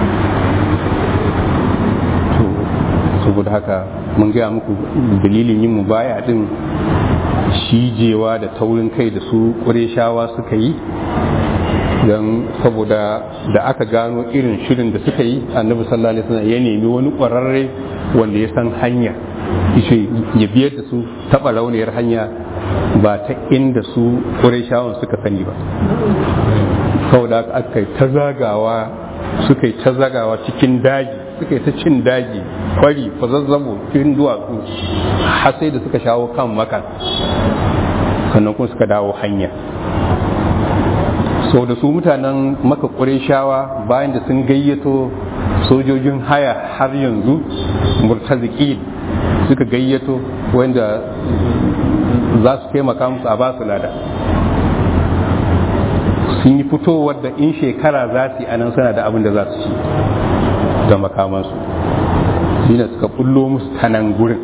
to saboda haka mun gaya muku dalilin yin mubaya din shijewa da taurin kai da su ƙureshawa suka yi don saboda da aka gano irin shirin da suka yi annabi sallallahu alaihi wasallam ya nemi wani ƙwararre wanda ya san hanya ishe ya biyar da su taɓa rauniyar hanya ba ta inda su ƙureshawan suka sani ba saboda aka yi ta zagawa suka yi ta zagawa cikin daji suka yi ta cin daji kwari fazazzabo cikin duwatsu har sai da suka shawo kan maka sannan kuma suka dawo hanya sau da su mutanen maka shawa bayan da sun gayyato sojojin haya har yanzu murtaziki suka gayyato wanda za su taimaka musu a ba su lada sun yi fitowar da in shekara za su yi anan suna da abin da za su ci da makamansu shi ne suka bullo musu ta nan gurin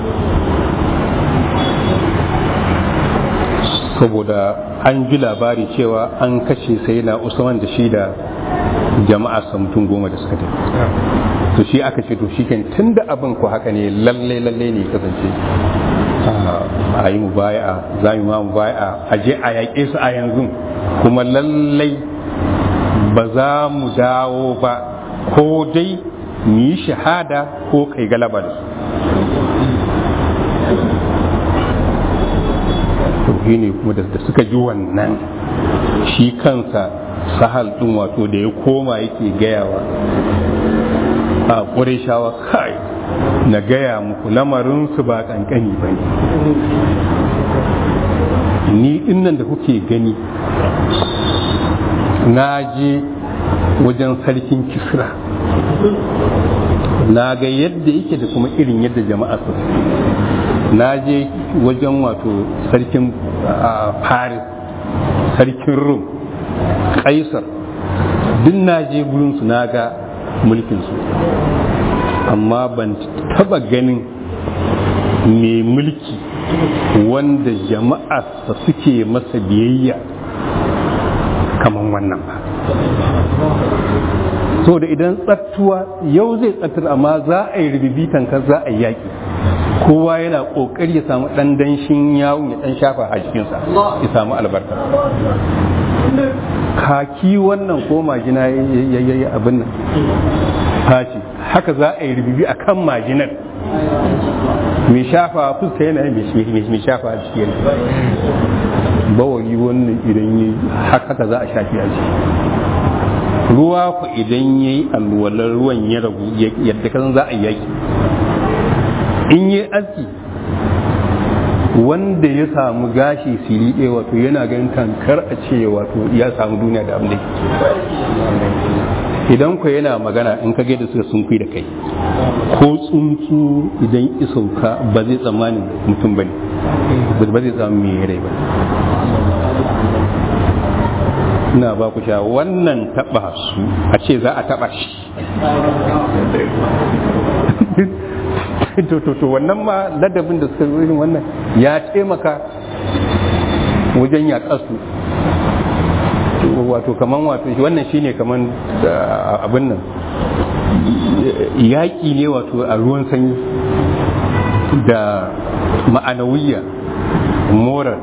saboda an ji labari cewa an kashe sai na usman da shi da jama'a mutum goma da suka tafi to shi aka ce to shiken tun da abin ku haka ne lalle lalle ne kasance a yi mu baya za mu ma mu baya a je a yaƙe su a yanzu kuma lallai ba za mu dawo ba ko dai mu yi shahada ko kai galaba da su shi ne kuma da suka ji wannan shi kansa sahal ɗin wato da ya koma yake gayawa a ƙureshawa kai na gaya muku lamarinsu ba ƙanƙani ba ne ni innan da kuke gani na je wajen sarkin kisra na ga yadda yake da kuma irin yadda jama'a su na je wajen wato sarkin paris sarkin rum kaisar duk na je gurinsu na ga mulkinsu amma ban taba ganin mai mulki wanda jama'arsa suke masa biyayya kamar wannan ba so da idan tsattuwa yau zai tsattar amma za a yi rubibitan ka za a yi yaƙi kowa yana ƙoƙari ya samu ɗan danshin yawon ya ɗan shafa a jikinsa ya samu albarka kaki wannan ko majina ya yi abin nan faci haka za a yi rubibi a kan majinar mai shafa fuska yana mai shafa a jiki yana bawali wannan idan yi haka za a shafi a jiki ruwa ku idan ya yi alwalar ruwan ya ragu yadda kasan za a yi yaki in yi aski wanda ya samu gashi siri ɗaya wato yana ganin tankar a ce wato ya samu duniya da abin da idan ku yana magana in ka gaida suka sun da kai ko tsuntsu idan isauka ba zai tsammanin mutum ba ne ba zai tsammanin mai rai ba ina ba ku sha wannan taba su a ce za a taba shi to to to wannan ma ladabin da suka zo irin wannan ya taimaka wajen yaƙar su wato kaman wato wannan shine kaman abin nan yaƙi ne wato a ruwan sanyi da ma'anawiyya moral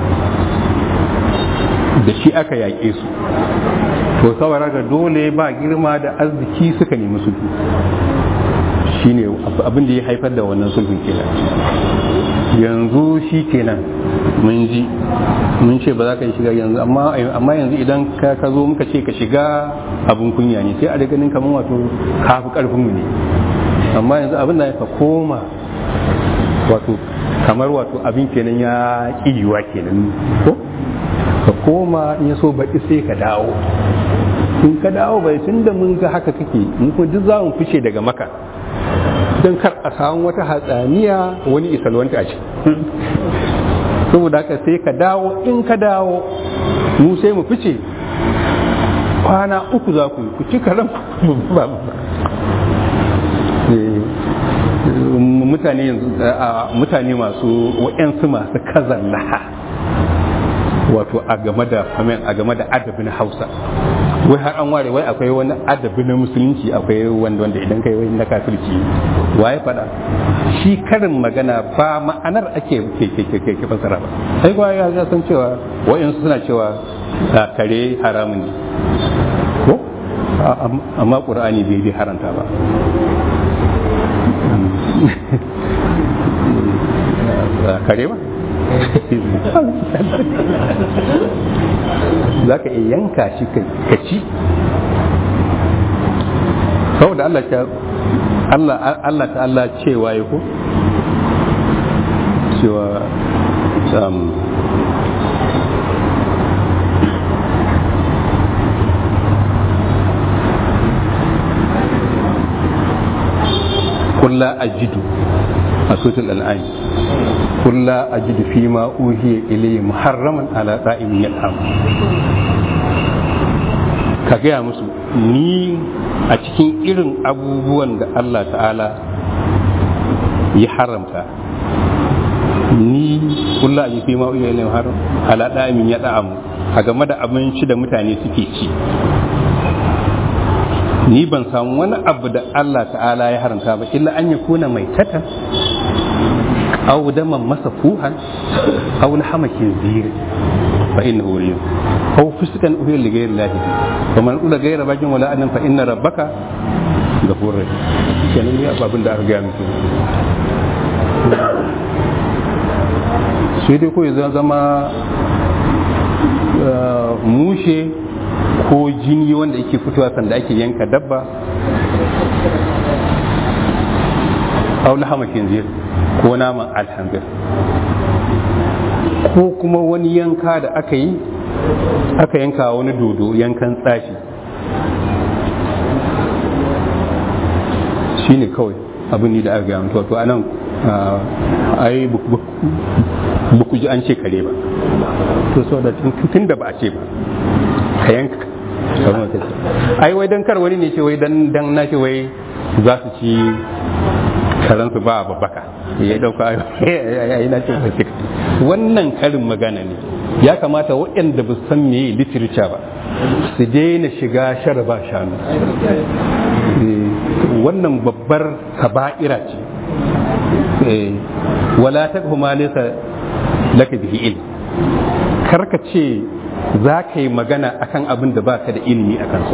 da shi aka yaƙe su to saboda ga dole ba girma da arziki suka nemi sulhu shine abin da ya haifar da wannan sulhun kenan yanzu shi kenan mun ji mun ce ba za ka yi shiga yanzu amma yanzu idan ka zo muka ce ka shiga abin kunya ne sai a da ganin kamar wato kafi karfin ne amma yanzu abin da ka koma wato kamar wato abin kenan ya ƙiyuwa kenan ko ka koma in ya so baƙi sai ka dawo in ka dawo bai tun da mun ga haka kake mun kuma duk za mu fice daga maka don kar a samu wata hatsaniya wani isalwanta a ciki saboda haka sai ka dawo in ka dawo mu sai mu fice kwana uku za ku yi ku ci karan ba mutane yanzu mutane masu wa'yansu masu kazallaha wato a game da famen a game da adabin hausa wai har an ware wai akwai wani adabi na musulunci akwai wanda wanda idan kai wai na kafirci waye fada shi karin magana ba ma'anar ake ke ke ke ke fasara ba sai kuwa ya san cewa wa'yansu suna cewa kare haramun ne ko amma qur'ani bai bi haranta ba kare ba za ka iya yanka shi ka ci saboda Allah ta Allah Allah ta Allah cewa ya ko cewa um, قل لا أجد أسوة الأنعام قل لا أجد فيما أوحي إلي محرما على طائم يطعم ka gaya musu ni a cikin irin abubuwan da Allah ta'ala ya haramta ni kulla a fi ma uya ne haram ala da'imin ya da'amu a game da abinci da mutane suke ci ni ban samu wani abu da Allah ta'ala ya haramta ba illa an ya kuna mai tata aw daman masa fuhan aw lahamakin ziri fa innahu riyun aw fuskan uhiya li ghayri Allah fa man ula ghayra bajin wala annan fa inna rabbaka ghafurur rahim kenan ne ababin da aka ga muku sai dai ko ya zama mushe ko jini wanda yake fitowa sanda ake yanka dabba aw lahama kinzir ko naman alhamdul ko kuma wani yanka da aka yi aka yanka wani dodo yankan tsashi shi ne kawai abin ni da aka gaya to a nan ai buku ji an ce kare ba to so da tun da ba a ce ba ka yanka ai wai dan kar wani ne ce wai dan dan na ce wai za su ci karansu ba babbaka ya dauka ai na ce sai wannan karin magana ne ya kamata waɗanda ba san meye literature ba su daina shiga shara ba shanu wannan babbar kaba'ira ce wala ta kuma nesa laka bihi ilm karka ce za ka yi magana akan abin da baka da ilimi a kansa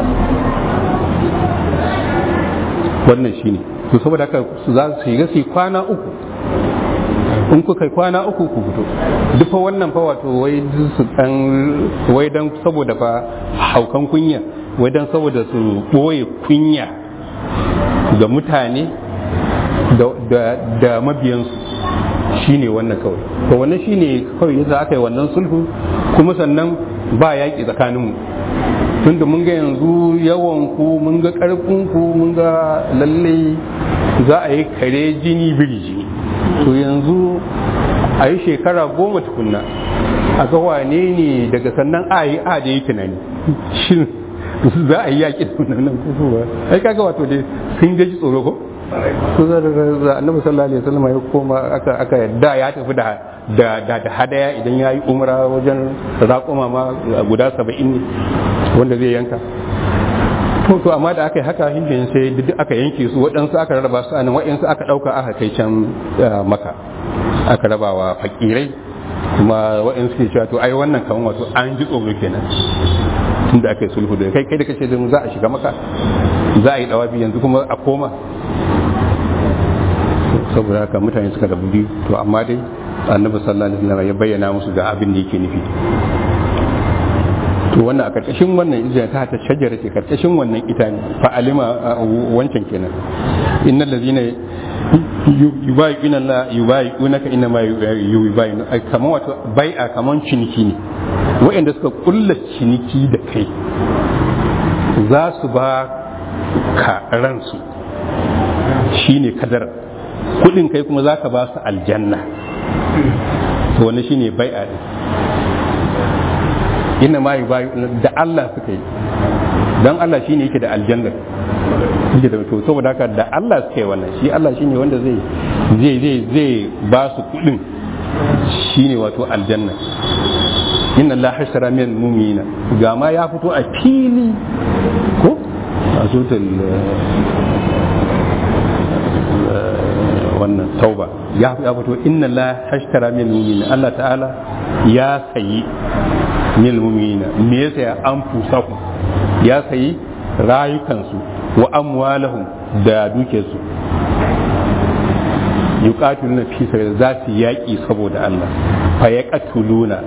wannan shine to saboda haka za su shiga su kwana uku in kuka yi kwana uku ku fito duk fa wannan fa wato wai su dan wai dan saboda fa haukan kunya wai dan saboda su boye kunya ga mutane da mabiyansu shine wannan kawai to wannan shine kawai yadda aka yi wannan sulhu kuma sannan ba yaƙi tsakaninmu tunda mun ga yanzu yawan ku mun ga ƙarfin ku mun ga lalle za a yi kare jini biri jini to yanzu a yi shekara goma tukunna a ga wane ne daga sannan a yi a da yi tunani shin za a yi yaƙi da nan ko ba ai kaga wato dai sun gaji tsoro ko ko za da annabi sallallahu alaihi wasallam ya koma aka aka da ya tafi da da da hadaya idan ya yi umra wajen raƙuma ma guda saba'in ne wanda zai yanka to to amma da aka yi haka hindin sai duk aka yanke su waɗansu aka rarraba su anan waɗansu aka ɗauka aka kai can maka aka raba wa fakirai kuma waɗansu ke cewa to ai wannan kaman wato an ji tsoro kenan tun da aka yi sulhu da kai kai da kace da za a shiga maka za a yi dawabi yanzu kuma a koma saboda haka mutane suka rabu biyu to amma dai annabi sallallahu alaihi wasallam ya bayyana musu ga abin da yake nufi to wannan a karkashin wannan izina ta ta shajara ce karkashin wannan ita ne fa alima wancan kenan innal ladina yubayi'una la yubayi'unaka inna ma yubayi'una kaman wato bai'a kaman ciniki ne wa'anda suka kulla ciniki da kai za su ba ka ransu shine kadar kudin kai kuma za ka ba su aljanna to wani shine bai'a ne inna ma yubayi da Allah suka yi dan Allah shine yake da aljanna yake da to saboda haka da Allah suka yi wannan shi Allah shine wanda zai zai zai zai ba su kudin shine wato aljanna inna Allah hasara min mu'minina ga ma ya fito a fili ko a sutul wannan tauba ya fito inna Allah hashtara min mu'minina Allah ta'ala ya sayi min mu'minina me yasa ya anfusaku ya sayi rayukansu wa amwalahum da dukiyarsu yuqatiluna fi sabilillah za su yaki saboda Allah fa yaqtuluna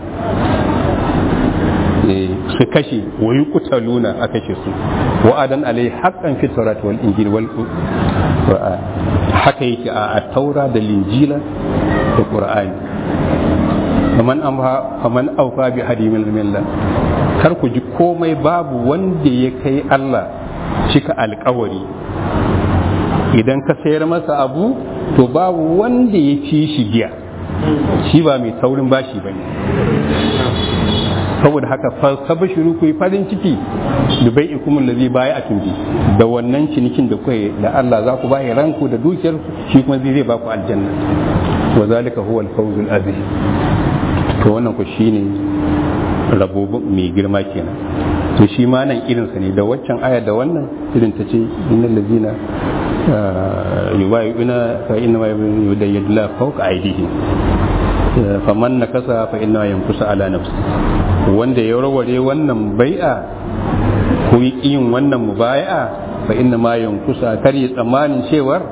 su kashe wa yuqtaluna a kashe su wa adan alai haqqan fi tawrat wal injil wal qur'an haka yake a taura da linjila da qur'ani faman amha faman awfa bi hadimil millah kar ku ji komai babu wanda ya kai Allah cika alkawari idan ka sayar masa abu to babu wanda ya fi shi biya shi ba mai saurin bashi ba ne saboda haka falsafa shiru ku yi farin ciki da bai ikumin da zai baya a tunji da wannan cinikin da kuwa da Allah za ku bayi ranku da dukiyar shi kuma zai zai baku aljanna wa zalika huwa al-fawzul azim to wannan ku shine rabo mai girma kenan to shi ma nan irinsa ne da waccan aya da wannan irin ta ce innal ladina yubayyi'una fa inna ma yudayyidullahu fawqa aydihim faman nakasa fa inna yankusa ala nafsi wanda ya warware wannan bai'a ko yi yin wannan mubai'a fa inna ma yankusa kar ya tsammanin cewar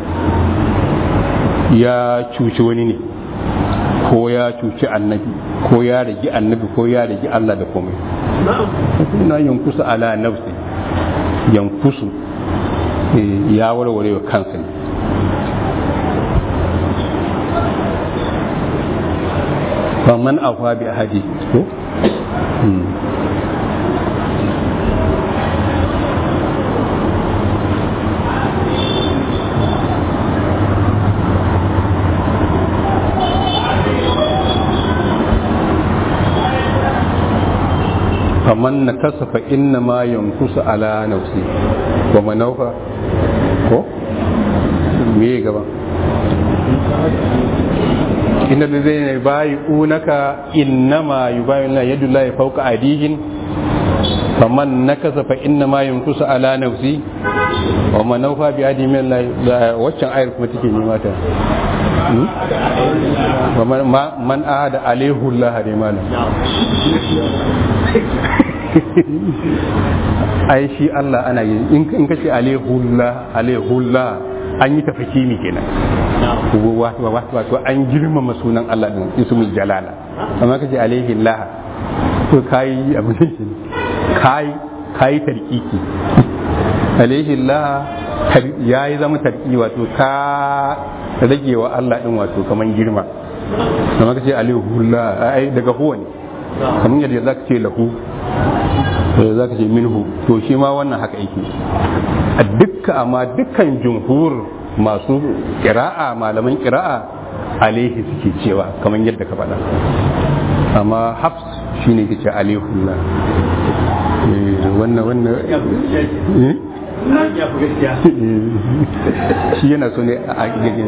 ya cuci wani ne ko ya cuci annabi ko ya rigi annabi ko ya rigi Allah da komai na yankusu ala nafsi yankusu ya warware wa kansa ne faman afa bi ahadi ko faman na kasafa inna ma yankusu ala nafsi wa manaufa ko me gaba inna da zai bayi unaka inna ma yi bayi na yadda la ya fauka adihin faman na kasafa inna ma yankusu ala nafsi wa manaufa bi adi min la waccan ayar kuma take nema ta man ahada alaihu Allah ne malam ai shi Allah ana yi in kace alaihullah alaihullah an yi tafakimi kenan wato wato an girmama sunan Allah din ismul jalala amma kace alaihillah to kai abin shi kai kai tarkiki alaihillah ya yi zama tarki wato ka rage wa Allah din wato kaman girma amma kace alaihullah ai daga huwa ne kamar yadda zaka ce lahu za ka ce minhu to shi ma wannan haka yake a dukka amma dukkan jumhur masu kira'a malaman kira'a alaihi suke cewa kamar yadda ka faɗa amma hafs shi ne ke ce alaihullah wannan wannan shi yana so ne a gagin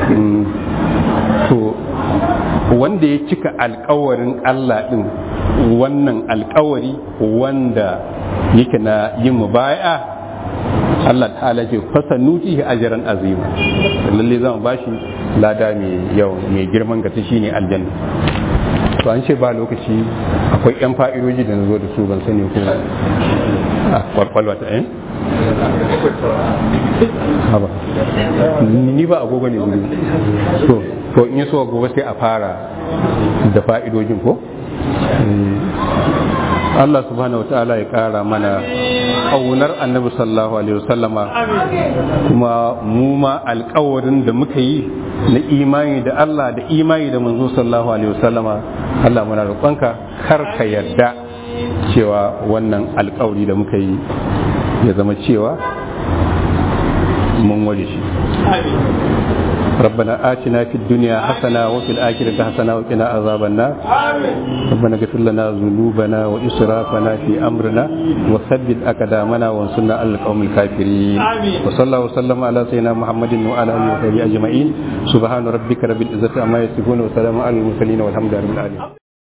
to wanda ya cika alkawarin Allah din wannan alkawari wanda yake na yin mubaya Allah ta'ala ce fasa nuti ajran azima lalle zan bashi lada mai yau mai girman gata shine aljanna to an ce ba lokaci akwai yan fa'idoji da na zo da su ban sani ko a kwalkwalwa ta eh haba ni ba agogo ne wuri to to in yi so gobe sai a fara da fa'idojin ko Allah subhanahu wa ta'ala ya kara mana ƙaunar annabi sallallahu alaihi wasallama kuma mu ma alƙawarin da muka yi na imani da Allah da imani da manzo sallallahu alaihi wasallama Allah muna roƙonka kar ka yarda cewa wannan alƙawari da muka yi ya zama cewa mun ware shi ربنا آتنا في الدنيا حسنة وفي الآخرة حسنة وقنا عذاب النار ربنا اغفر لنا ذنوبنا وإسرافنا في أمرنا وثبت أقدامنا وانصرنا على القوم الكافرين وصلى الله وسلم على سيدنا محمد وعلى آله وصحبه أجمعين سبحان ربك رب العزة عما يصفون وسلام على المرسلين والحمد لله رب العالمين